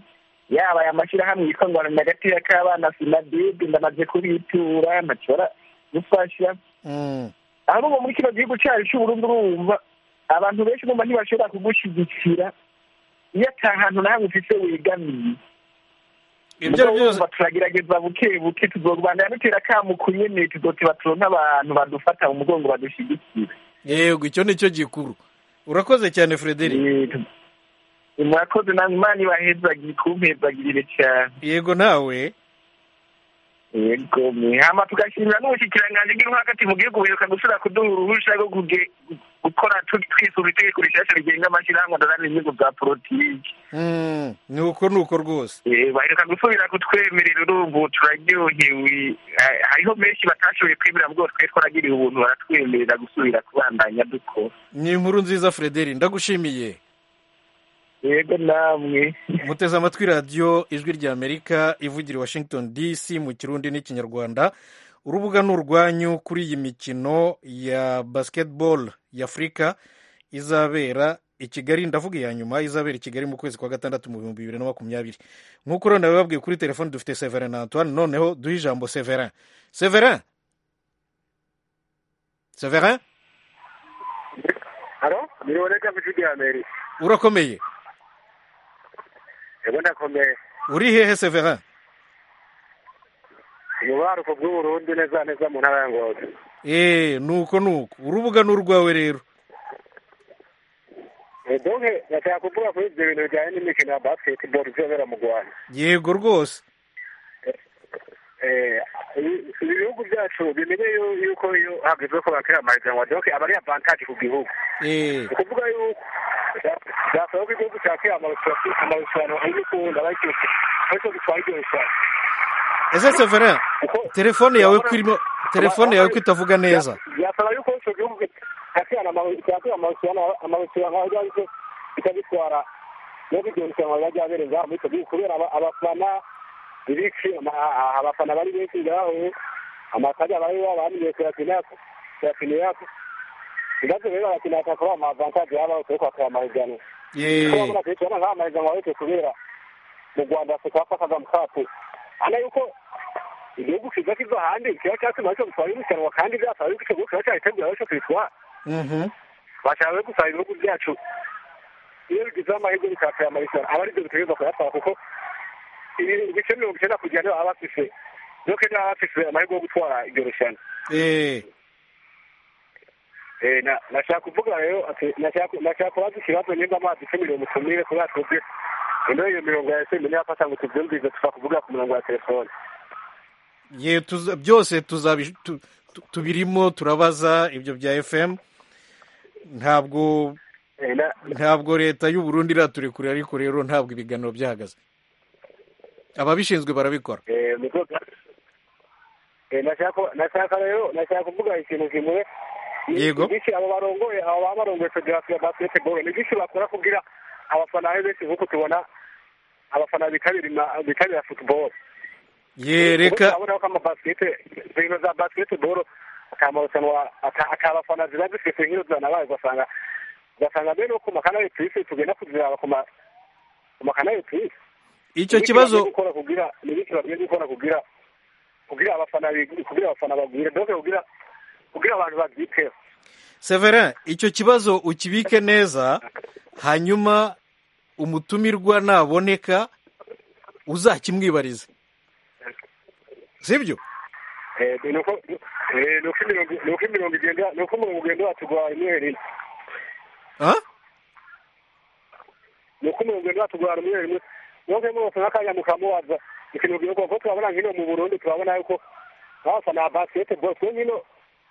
yaba aya mashyirahamwe yitwa ngwana gatoya k'abana sinadebe ndamaze kubitura ntacyo baradufasha ahubwo muri kino gihugu cyacu cy'uburundi urumva abantu benshi numva ntibashobora kugushyigikira iyo ata hantu na hamwe ufite wegamiye ibyo ari byose Urumva turagerageza buke buke tuzorwanira dutera akamu ku nyene tuzoteba turonke abantu badufata mu mugongo badushyigikira yego icyo ni cyo gikuru urakoze cyane frederic murakoze namwe imana ibahezagire kumpezagirire cyane yego nawe yego hama tugashimira n'ubushikiranganji bw'intwakati mu gihugu buheruka gusubira kuduha uruhusha rwo kuge- gukora tu- twisura itegeko rishasha rigenga amashyirahamwe ndaranira inyungu za politiki Mm, ni uko ni uko rwose Eh, baheruka gusubira kutwemerera urumva ubu turaryohewe Eh, hariho benshi batashoboye kwemera bwo twari twaragiriwe ubuntu baratwemerera gusubira kubandanya dukora ni inkuru nziza frederic ndagushimiye yego namwe muteze amatwi radiyo ijwi ry'amerika ivugira i washington dc mu kirundi n'ikinyarwanda urubuga ni urwanyu kuri iyi mikino ya basketball y'afurika izabera i kigali ndavuga iya nyuma izabera i kigali mu kwezi kwa gatandatu mu bihumbi bibiri na makumyabiri nk'uko rero nabibabwiye kuri telefoni dufite severin na antoine noneho duhe ijambo severin severin severin haro niriboneka mu gihugu amerika urakomeye yego ndakomeye uri hehe severin umubaruko bw'uburundi neza neza mu ntara ya ngozi eee nuko nuko urubuga ni urwawe rero Eh, donc ndashaka kuvuga kuri ibyo bintu bijyanye n'imikino ya basketball izobera mu rwanda yego rwose Eh, ibi- ibi bihugu byacu bimenye yu- yuko iyo hagezwe ko bakira amahiganwa donc aba ari avantage ku gihugu eee ni ukuvuga yuko byasaba ko igihugu cyakira amarushanwa amarushanwa ari gukunda ariko ariko bitwara iryo rushanwa ese severin telefone yawe ko irimo telefone yawe ko itavuga neza byasaba yuko icyo gihugu cyakirana amaru- cyakira amarushanwa amarushanwa ajya ariko bikabitwara no kugira irushanwa rizajya abera ngaha muri icyo gihugu kubera aba- abafana ibiki ama- a- abafana bari benshi ngaho amakajya bari babaniye kuyakina kuyakina yako ibibazo rero barakina bakakora amavantaje yaba yose yo kwakira amahiganwa yeee kubona nk'aya mahiganwa yose kubera mu rwanda afurika yafataga mu kapu hano yuko igihugu kiza kiva ahandi kiba cyatuma cyo gutwara irushanwa kandi byasaba yuko icyo gihugu kiba cyaritegura ariko kibitwara bashaka rero gusaba ibihugu byacu iyo bigizeho amahirwe bikakira amarushanwa aba aribyo bitegereza kuyatwara kuko ibi- ibice mirongo icyenda kugira niba baba bafise niyo kenya baba bafise amahirwe yo gutwara iryo rushanwa eee Eh, na- nashaka kuvuga rero ati nashaka nashaka kubaza ikibazo nimba amazi icumiriwe mutumire kubera twebwe ino iyo mirongo ya simu ntiyafasha ngo tubyumvize tuva kuvuga ku murongo wa telefone ye tuza- byose tuzabi- tu- tu- tubirimo turabaza ibyo bya fm ntabwo Eh, na- ntabwo leta y'u Burundi iraturekure ariko rero ntabwo ibiganiro byahagaze ababishinzwe barabikora eh, muzoza Eh, nashaka nashaka rero nashaka kuvuga ikintu kimwe Ni- Yego. ni iki abo barongoye abo baba barongoye federasiyo ya basketball ni byinshi bakora kugira abafana ari benshi nk'uko tubona abafana bitabira ima- bitabira football ye reka urabona ko amabasikete zino za basiketiboro akamarushanwa aka- akabafana ziba zifite nk'iyo zanabaye ugasanga ugasanga mbere no ku makanari tuyisi tugenda kuziraba ku ma- ku makanari tuyisi icyo kibazo gukora kugira ni bityo bagiye gukora kugira kugira abafana big- kugira abafana bagwire doke kugira kugira abantu babyiteho severin icyo kibazo ukibike neza hanyuma umutumirwa naboneka uzakimwibarize sibyo Eh, ni uko eh, ni uko imirongo ni uko imirongo igenda ni uko umurongo ugenda watugwaye imwe rimwe Ah? ni uko umurongo ugenda watugwara imwe rimwe niyo mpamvu mwose nk'akanya mukamubaza ikintu rwego kuko turabona nk'ino mu burundi turabona yuko abafana ba basketball twe nk'ino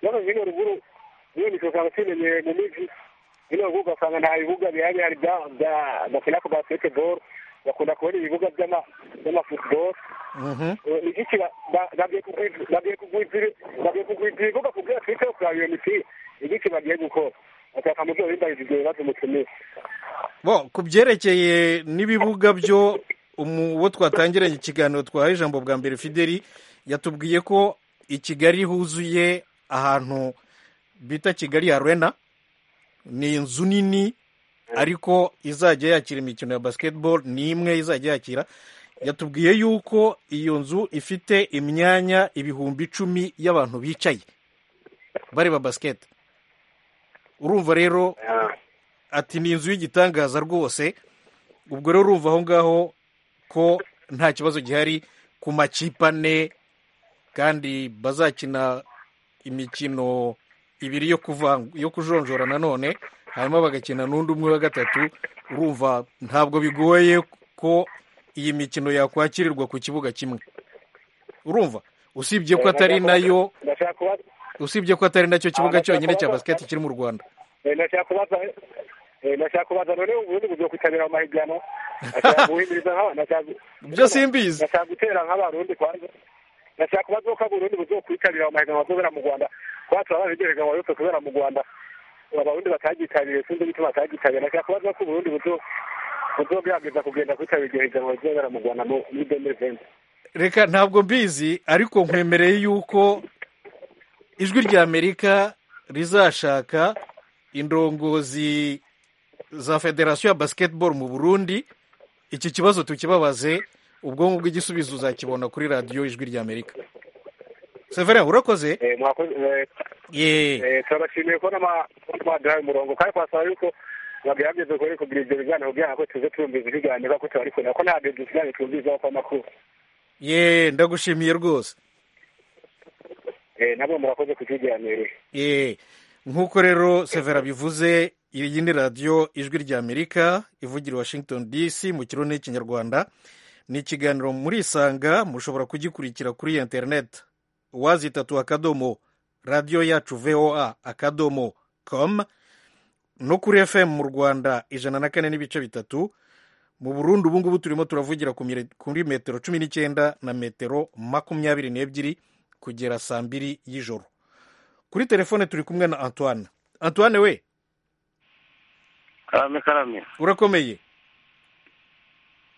rero nk'ino ruguru niyo mikino usanga tuyimenyeye mu migi nk'ino ruguru ugasanga nta bibuga bihari hari bya bya bakina ku basketball bakunda kubona ibibuga by'ama by'amafutbol igiki bagiye kugwiza ibibuga kubwira twite yo kuraba iyo mipira igiki bagiye gukora bataka mu byo bimbaye igihe batumutumiye bo ku byerekeye n'ibibuga byo uwo twatangiranye ikiganiro twahaye ijambo bwa mbere fideli yatubwiye ko i kigali huzuye ahantu bita kigali arena ni inzu nini ariko izajya yakira imikino ya basketball ni imwe izajya yakira yatubwiye yuko iyo nzu ifite imyanya ibihumbi icumi y'abantu bicaye bareba basiketi urumva rero ati ni inzu y'igitangaza rwose ubwo rero urumva aho ngaho ko nta kibazo gihari ku makipe ane kandi bazakina imikino ibiri yo kuvanga yo kujonjora nanone hanyuma bagakina n'undi umwe wa gatatu urumva ntabwo bigoye ko iyi mikino yakwakirirwa ku kibuga kimwe urumva usibye ko atari nayo usibye ko atari nacyo kibuga cyonyine cya basiketi kiri mu rwanda nashaka kubaza nashaka kubaza none ubundi bugiye kwitabira mu mahiganwa nashaka guhimiriza nk'abana ibyo simbizi nashaka gutera nk'abarundi kwanza nashaka kubaza ko abarundi bugiye kwitabira mu mahiganwa azobera mu rwanda kuba turabona ibyo biganwa yose kubera mu rwanda abarundi batagitabiriye sinzi n'icyo batagitabiriye nashaka kubaza ko uburundi bugiye buzobwageza kugenda kwitabira iryo higanwa rizobera mu rwanda muri deni venti reka ntabwo mbizi ariko nkwemereye yuko ijwi ry'amerika rizashaka indongozi za federasiyo ya basiketiboro mu burundi iki kibazo tukibabaze ubwonko bw'igisubizo uzakibona kuri radiyo ijwi ry'amerika severa urakoze yeee turabashimiye ko n'amadorari umurongo kandi twasaba yuko bagerageza kuri kugira ibyo biganiro byabo ko tuze turumviza ibiganiro kuko tubari kubona ko ntabwo ibyo biganiro twumvizaho ko amakuru yeee ndagushimiye rwose nabo murakoze kutuganirira yeee nk'uko rero severa bivuze iyi ni radiyo ijwi ry'amerika ivugira washington dc mu kirundi n'ikinyarwanda ni ikiganiro muri isanga mushobora kugikurikira kuri interineti wazi itatu akadomo radiyo yacu voa akadomo com no kuri fm mu rwanda ijana na kane n'ibice bitatu mu burundi ubu ngubu turimo turavugira kuri metero cumi n'icyenda na metero makumyabiri n'ebyiri kugera saa mbiri y'ijoro kuri telefone turi kumwe na antoine antoine we karame karame urakomeye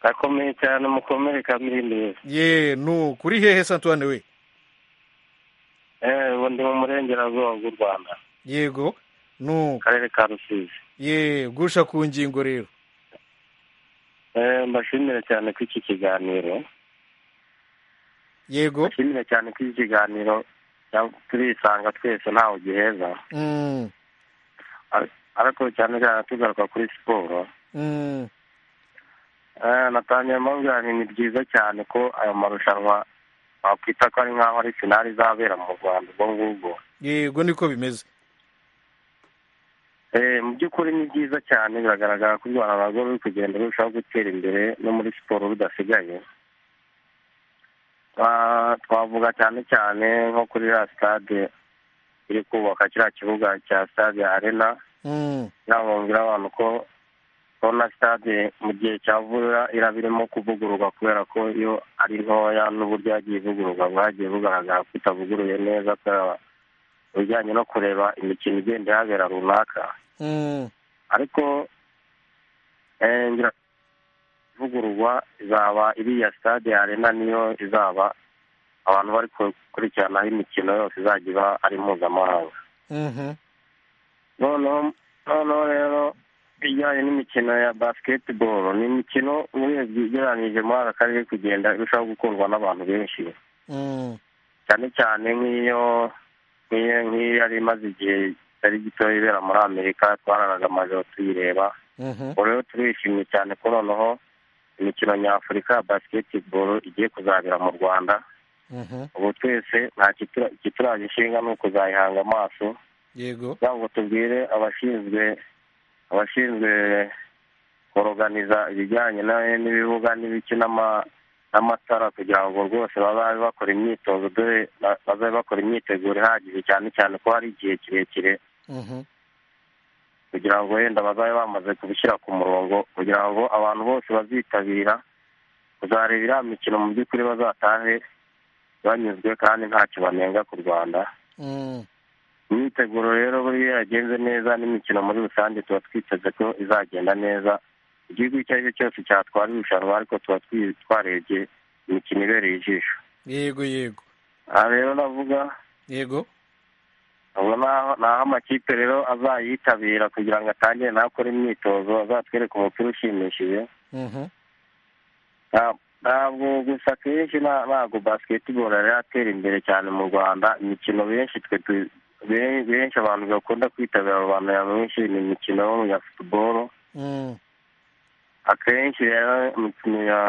akomeye cyane mukomere kamiri neza ye nu kuri hehe se antoine we eh ubu ndi mu murengerazuba bw'u rwanda yego nu karere ka rusizi ye gusha ku ngingo rero eh mbashimire cyane ko iki kiganiro yego mbashimire cyane ko iki kiganiro turisanga twese ntawe giheza ariko cyane cyane tugaruka kuri siporo natangiye mbabwira ni byiza cyane ko ayo marushanwa wakwita ko ari nk'aho ari finari izabera mu rwanda ubwo ngubwo yego niko bimeze mu by'ukuri ni byiza cyane biragaragara ko u rwanda narwo ruri kugenda rurushaho gutera imbere no muri siporo rudasigaye twavuga cyane cyane nko kuri ya sitade iri kubaka kiriya kibuga cya sitade arena irabumvira abantu ko ko na sitade mu gihe cya vuba iraba irimo kuvugururwa kubera ko iyo ari ntoya n'uburyo yagiye ivugururwa bwagiye bugaragara ko itavuguruye neza kubera ibijyanye no kureba imikino igenda ihabera runaka ariko ngira ivugururwa izaba iriya stade arena niyo izaba abantu bari gukurikiranaho imikino yose izajya iba ari mpuzamahanga noneho rero ijyanye n'imikino ya basketball ni imikino ugereranyije muri aka karere kugenda irushaho gukundwa n'abantu benshi cyane cyane nk'iyo nk'iyo yari imaze igihe kitari gito ibera muri amerika twararaga amajoro tuyireba ubu rero turishimye cyane ko noneho imikino nyafurika ya basiketiboro igiye kuzabera mu rwanda ubu twese nta kituraje ishinga ni ukuzayihanga amaso yego ngo tubwire abashinzwe abashinzwe koroganiza ibijyanye n'ibibuga n'ibiki n'amatara kugira ngo rwose babe bakora imyitozo dore ba- babe bakora imyiteguro ihagije cyane cyane ko hari igihe kirekire kugira ngo wenda bazabe bamaze kubishyira ku murongo kugira ngo abantu bose bazitabira kuzareba iriya mikino mu by'ukuri bazatahe banyuzwe kandi ntacyo banenga ku rwanda imyiteguro rero buriya iyo yagenze neza n'imikino muri rusange tuba twiteze ko izagenda neza igihugu icyo ari cyo cyose cyatwara irushanwa ariko tuba twi- twarebye imikino ibereye ijisho yego yego aha rero navuga yego ubwo naho- ni aho amakipe rero azayitabira kugira ngo atangire nawe akore imyitozo azatwereke umupira ushimishije Mhm. Nta- ntabwo gusa akenshi na- ntabwo basketball yari yatera imbere cyane mu rwanda imikino benshi twe tu- be- benshi abantu bakunda kwitabira mu bantu nyamwinshi ni imikino ya football Mm. akenshi rero imikino ya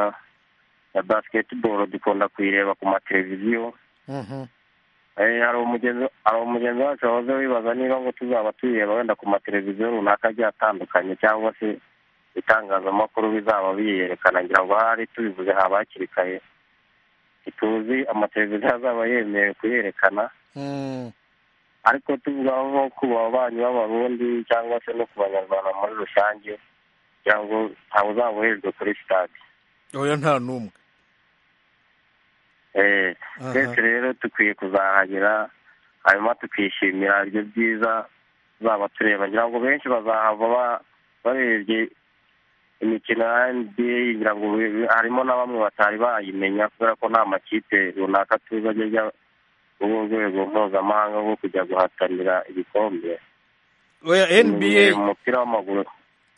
ya basketball dukunda kuyireba ku mateleviziyo Mhm. Eh, hari umugenzi hari umugenzi wacu wahoze wibaza niba ngo tuzaba tuyireba wenda ku mateleviziyo runaka agiye atandukanye cyangwa se itangazamakuru bizaba biyerekana ngira ngo ahari tubivuze haba hakiri kare ntituzi amateleviziyo azaba yemerewe kuyerekana Mm. ariko tuvuga nko ku babanyi b'abarundi cyangwa se no ku banyarwanda muri rusange kugira ngo ntawe uzaba uhejwe kuri sitade oya nta n'umwe Eh, Aha. twese rero dukwiye kuzahagera hanyuma tukishimira ibyo byiza tuzaba tureba ngira ngo benshi bazahava ba- barebye imikino ya nba ngira ngo be- harimo na bamwe batari bayimenya kubera ko nta makipe runaka tuzi ajya ajya muri urwo rwego mpuzamahanga rwo kujya guhatanira ibikombe oya Ni nba umupira w'amaguru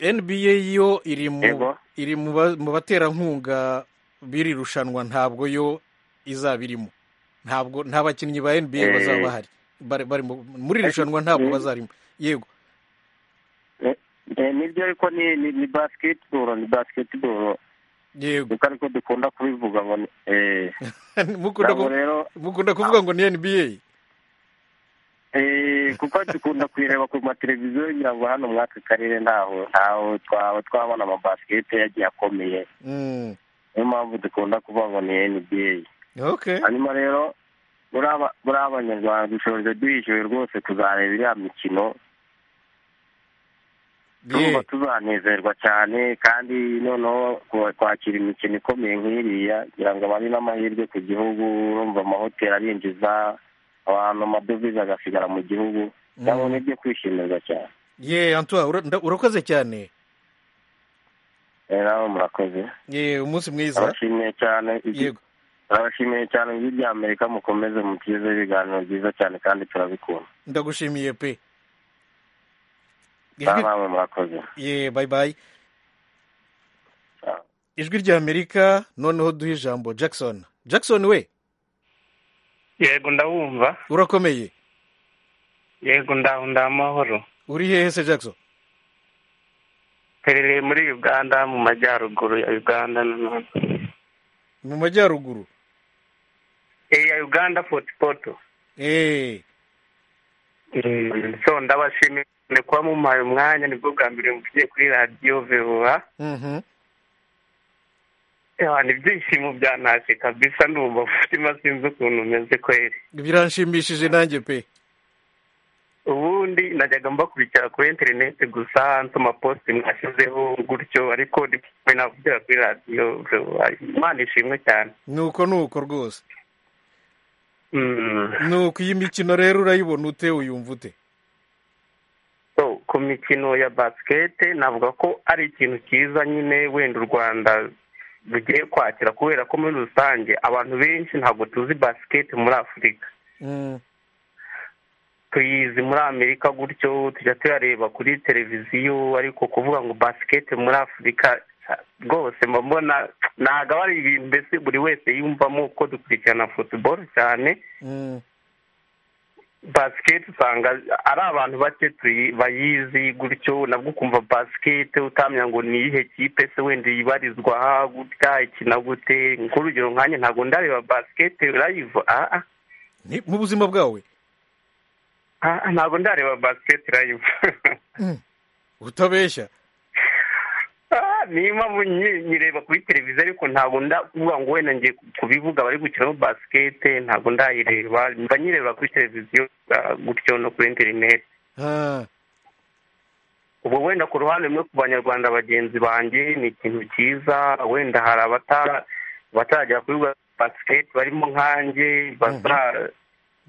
nba yo iri mu Yego. iri mu ba- mu baterankunga b'iri rushanwa ntabwo yo izaba irimo ntabwo nta bakinnyi ba nba Eh. bazaba bahari Bari- bari mu- muri iri rushanwa ntabwo bazarimo yego Eh, eh, nibyo ariko ni ni- ni basketball ni basketball yego kuko ariko dukunda kubivuga ngo ni- eh, mukunda ntabwo ku- rero mukunda kuvuga ngo ni nba Eh, kuko dukunda kuyireba ku mateleviziyo ngira ngo hano muri aka karere ntaho ntaho twaba twabona amabasikete yagiye akomeye Mm. niyo mpamvu dukunda kuvuga ngo ni nba okay hanyuma rero muri aba- muri abanyarwanda dushoje duhishuwe rwose kuzareba iriya mikino tumva tuzanezerwa cyane kandi noneho ku- kwakira imikino ikomeye nk'iriya kugira ngo abari n'amahirwe ku gihugu urumva amahoteli arinjiza abantu amadovize agasigara mu gihugu nabo ni ibyo kwishimirwa cyane ye antoine ura- nda- urakoze cyane Eh, nawe murakoze ye umunsi mwiza abashimiye cyane ibyo- yego abashimiye cyane ibyo ibya amerika mukomeze mutugezeho ibiganiro byiza cyane kandi turabikunda ndagushimiye pe Na namwe murakoze ye bye bye ijwi rya amerika noneho duhe ijambo jackson jackson we yego ndawumva urakomeye yego ndaho ndamahoro uri hehe se jackson mperereye muri uganda mu majyaruguru ya uganda nanone mu majyaruguru iya uganda fotipoto eee so ndabashimiye cyane kuba mumpaye umwanya nibwo bwa mbere muvugiye kuri radiyo vewa Eh, ni ibyishimo byantashe kabisa ndumva umutima sinzi ukuntu umeze kweri biranshimishije nanjye pe ubundi najyaga mbakurikira kuri interineti gusa nsoma posite mwashyizeho gutyo ariko ndikume navugira kuri radiyo vewa imana ishimwe cyane nuko nuko rwose Mm. nuko iyi mikino rero urayibona ute uyumva ute So, ku mikino ya basikete navuga ko ari ikintu cyiza nyine wenda u rwanda rugiye kwakira kubera ko muri rusange abantu benshi ntabwo tuzi basikete muri afurika Mm. tuyizi muri amerika gutyo tujya tuyareba kuri televiziyo ariko kuvuga ngo basikete muri afurika rwose mba mbona ntabwo aba ari ibintu mbese buri wese yiyumvamo ko dukurikirana futuboro cyane Mm. basiketi usanga ari abantu bake tuyi- bayizi gutyo nabwo ukumva basiketi utamenya ngo ni iyihe kipe se wenda ibarizwa aha gutya ikina gute nk'urugero nkanjye ntabwo ndareba basiketi rayivu aha Ni- mu buzima bwawe aha ntabwo ndareba basiketi rayivu utabeshya niyo mpamvu nyi- nyireba kuri televiziyo ariko ntabwo ndavuga ngo wenda ngiye kubivuga bari gukina basikete ntabwo ndayireba mba nyireba kuri televiziyo ah, gutyo no kuri interineti Ah, ubwo wenda ku ruhande rumwe ku banyarwanda bagenzi banjye ni ikintu cyiza wenda hari abatara bataragera kuri basikete barimo nkanjye bazara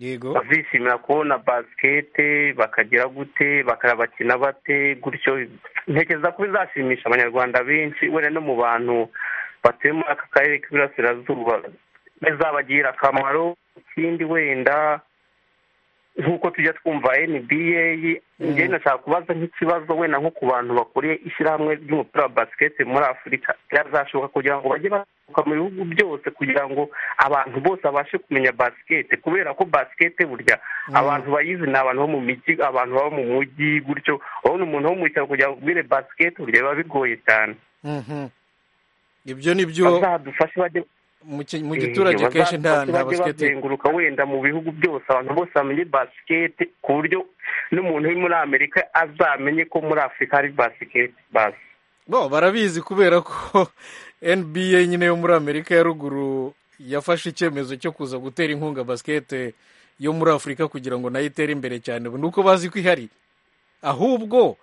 yego bishimira kubona basikete bakagira gute bakabakina bate gutyo ntekereza ko bizashimisha abanyarwanda benshi wenda no mu bantu batuye muri aka karere k'iburasirazuba bizabagirira akamaro ikindi wenda nk'uko tujya twumva nba njyewe nashaka kubaza nk'ikibazo wenda nko ku bantu bakuriye ishyirahamwe ry'umupira wa basikete muri afurika byazashoboka kugira ngo bajye baturuka mu bihugu byose kugira ngo abantu bose babashe kumenya basikete kubera ko basikete burya abantu bayizi ni abantu bo mu mijyi abantu baba mu mujyi gutyo urabona umuntu wo mu cyaro kugira ngo ubwire basikete burya biba bigoye cyane mhm. ibyo ni byo bazadufashe bajye mu ki- mu giturage kenshi nta nta basiketi bazenguruka wenda mu bihugu byose abantu bose bamenye basikete ku buryo n'umuntu uri muri amerika azamenye ko muri afurika hari basikete basi bo barabizi kubera ko nba nyine yo muri amerika ya ruguru yafashe icyemezo cyo kuza gutera inkunga basikete yo muri afurika kugira ngo nayo itere imbere cyane ni uko bazi ko ihari ahubwo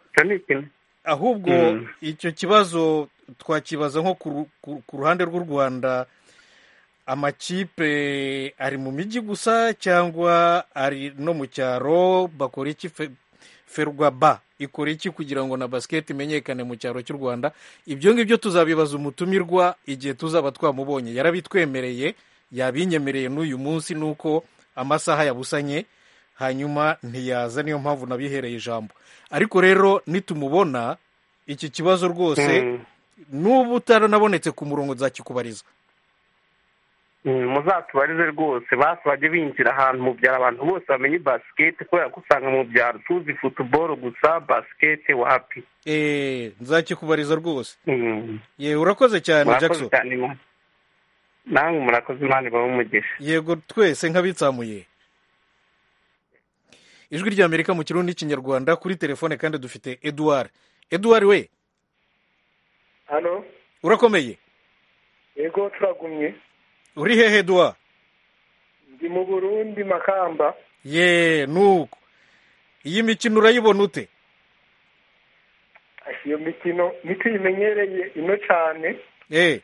ahubwo Mm. icyo kibazo twakibaza nko ku ru- ku- ku ruhande rw'u rwanda amakipe ari mu mijyi gusa cyangwa ari no mu cyaro bakora iki fe- ferwa ba ikora iki kugira ngo na basiketi imenyekane mu cyaro cy'u rwanda ibyo ngibyo tuzabibaza umutumirwa igihe tuzaba twamubonye yarabitwemereye yabinyemereye n'uyu munsi nuko amasaha yabusanye hanyuma ntiyaza niyo mpamvu nabihereye ijambo ariko rero nitumubona iki kibazo rwose n'ubu utaranabonetse ku murongo nzakikubariza Mm, muzatubarize rwose basi bajye binjira ahantu mu byaro abantu bose bamenye basikete kubera ko usanga mu byaro tuzi futuboro gusa basikete wapi Eh, nzakikubariza rwose Mm. yewe urakoze cyane murakoze jackson cyane Imana. namwe murakoze imana ibahe umugisha yego twese nk'abitsamuye ijwi ry'amerika mu kirundi n'ikinyarwanda kuri telefone kandi dufite eduard eduard we hano urakomeye yego turagumye uri hehe eduard ndi mu burundi makamba ye nuko iyi mikino urayibona ute iyo mikino niko imenyereye ino cyane eh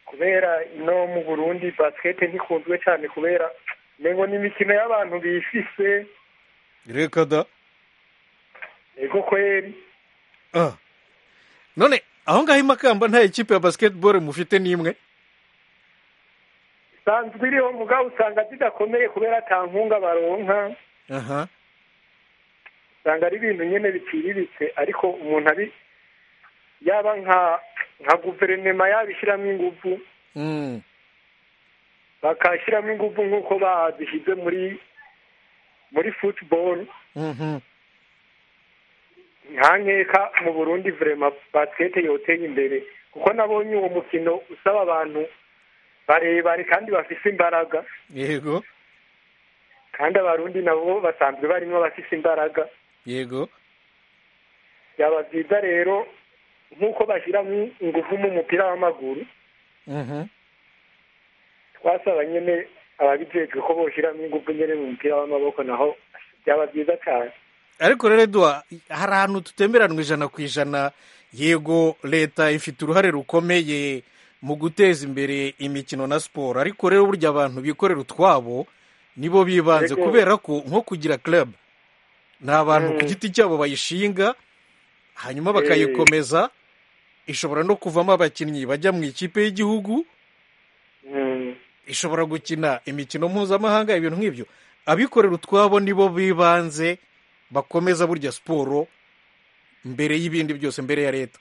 kubera ino mu burundi basikete ntikunzwe cyane kubera mengo ni imikino y'abantu bifise reka da yego kweri Ah. none aho ngaho imakamba nta ikipe ya basketball mufite n'imwe isanzwe iriho mugabo usanga zidakomeye kubera ata nkunga baronka aha usanga ari ibintu nyine biciriritse ariko umuntu ari yaba nka nka guverinoma yabishyiramo ingufu Mm. bakashyiramo ingufu nk'uko bazishyize muri muri futuboro Mhm. nta nkeka mu burundi vurema basikete yoteye imbere kuko nabonye uwo mukino usaba abantu barebare kandi bafise imbaraga yego kandi abarundi nabo basanzwe barimo abafise imbaraga yego byaba byiza rero nk'uko bashyiramo ingufu mu mupira w'amaguru Mhm. twasaba nyine ababijejwe ko boshyiramo ingufu nyine mu mupira w'amaboko naho byaba byiza cyane ariko rero eduwa hari ahantu tutemeranwa ijana ku ijana yego leta ifite uruhare rukomeye mu guteza imbere imikino na siporo ariko rero burya abantu bikorera utwabo nibo bibanze Yego. kubera ko nko kugira club ni abantu ku Mm. giti cyabo bayishinga hanyuma Eh. bakayikomeza ishobora no kuvamo abakinnyi bajya mu ikipe y'igihugu ishobora gukina imikino mpuzamahanga ibintu nk'ibyo abikorera utwabo nibo bibanze bakomeza burya siporo mbere y'ibindi byose mbere ya leta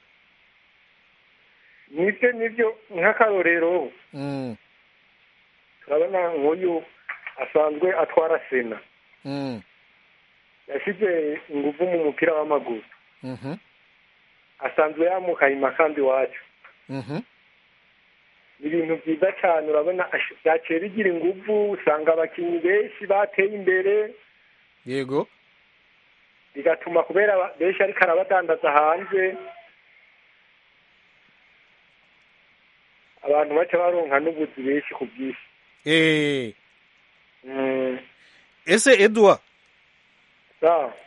nibyo nibyo nk'akarorero Mm, turabona nk'uyu asanzwe atwara sena mm, yashyize ingufu mu mupira w'amaguru mhm, asanzwe yamukaye imakamba iwacu mhm, ni ibintu byiza cyane urabona ash- byaciye bigira ingufu usanga abakinnyi benshi bateye imbere yego bigatuma kubera aba- benshi ariko arabadandaza hanze abantu baca baronka n'ubuzi benshi ku bw'isi Eh. ese eduwa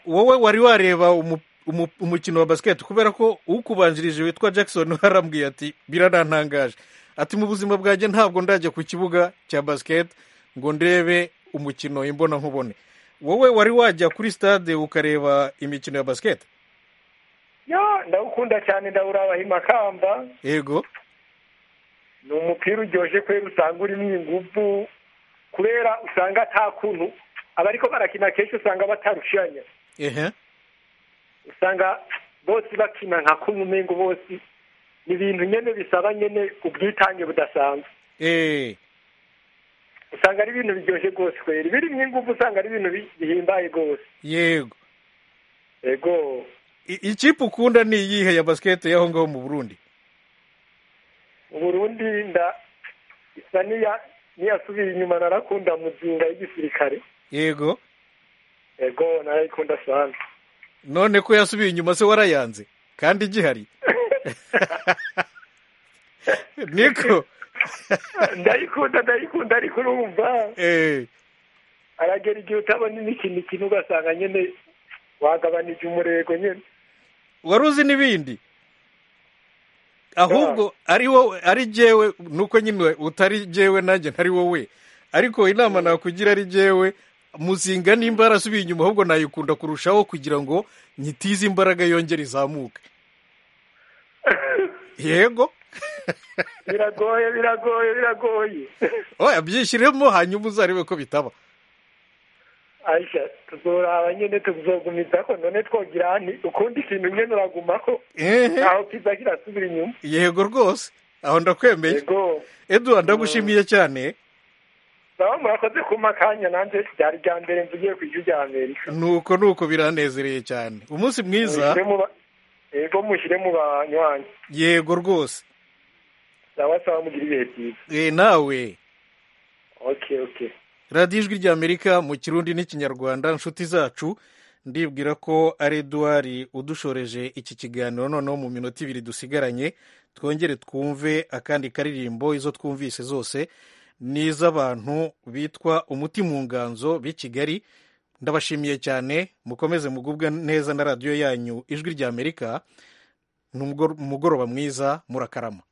wowe wari wareba umu- umu- umukino wa basiketi kubera ko ukubanjirije witwa jackson arambwiye ati biranantangaje ati mu buzima bwanjye ntabwo ndajya ku kibuga cya basiketi ngo ndebe umukino imbona nkubone wowe wari wajya kuri stade ukareba imikino ya basiketi yo ndawukunda cyane ndawuraba himakamba yego ni umupira uryoshye kubera usanga urimo ingufu kubera usanga nta kuntu abariko barakina kenshi usanga batarushanya ehe usanga bose bakina nka kumwe umengo bose ni ibintu nyene bisaba nyene ubwitange budasanzwe eh usanga ari ibintu biryoshye rwose kwera birimo ingufu usanga ari ibintu bi- bihimbaye rwose yego yego I- ikipe ukunda ni iyihe ya basiketi y'aho ngaho mu burundi uburundi nda isa niya niyasubiye inyuma narakunda muzinga y'igisirikare yego yego narayikunda cyane none ko yasubiye inyuma se warayanze kandi igihari niko ndayikunda ndayikunda ariko urumva eh aragera igihe utabona imikino ikina ugasanga nyine wagabanije umurego nyine wari uzi n'ibindi ahubwo ari wowe ari jyewe nuko nyine utari jyewe nanjye ntari wowe ariko inama nakugira ari jyewe muzinga nimba yarasubiye inyuma ahubwo nayikunda kurushaho kugira ngo nyitize imbaraga yongere izamuke yego biragoye biragoye biragoye oya byishyiremo hanyuma uzarebe ko bitaba ayisha tuzoraba nyine tuzogumiza ko none twogira nti ukundi ikintu nyine uragumako Ehe. aho kiza kirasubira inyuma yego rwose aho ndakwemeye eduwa ndagushimiye cyane baba murakoze kumpa akanya nanjye ryari irya mbere mvugiye ku ijwi rya amerika nuko nuko biranezereye cyane umunsi mwiza Mushyire mu ba- yego mushyire mu banywanyi yego rwose sawa sawa mugira ibihe byiza Eh, nawe okay okay radiyo ijwi rya amerika mu kirundi n'ikinyarwanda inshuti zacu ndibwira ko ari eduwari udushoreje iki kiganiro noneho mu minota ibiri dusigaranye twongere twumve akandi karirimbo izo twumvise zose ni iz'abantu bitwa umuti mu nganzo b'i kigali ndabashimiye cyane mukomeze mugubwa neza na radiyo yanyu ijwi rya amerika ni umugor- umugoroba mwiza murakarama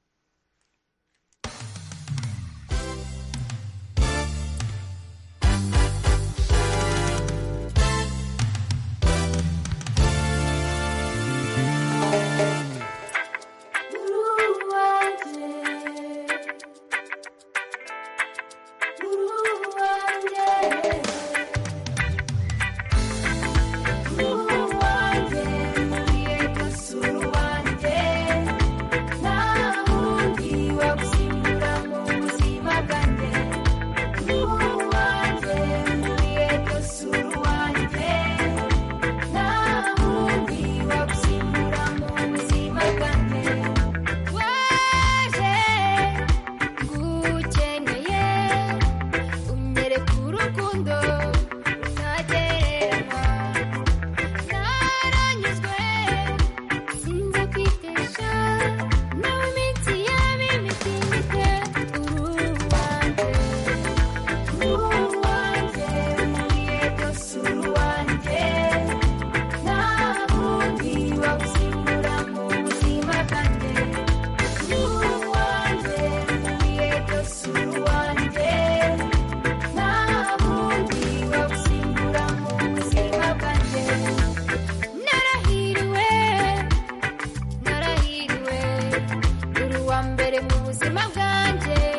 waje ngukeneye unyereka urukundo rutagereranywa naranyuzwe sinzi kwitesha no mu minsi y'abimitingite uruwanjye uruwanjye nkwiye rwose uruwanjye nta wundi wagusimbura mu buzima bwanjye uruwanjye nkwiye rwose uruwanjye nta wundi wagusimbura mu buzima bwanjye narahiriwe narahiriwe uri uwa mbere mu buzima bwanjye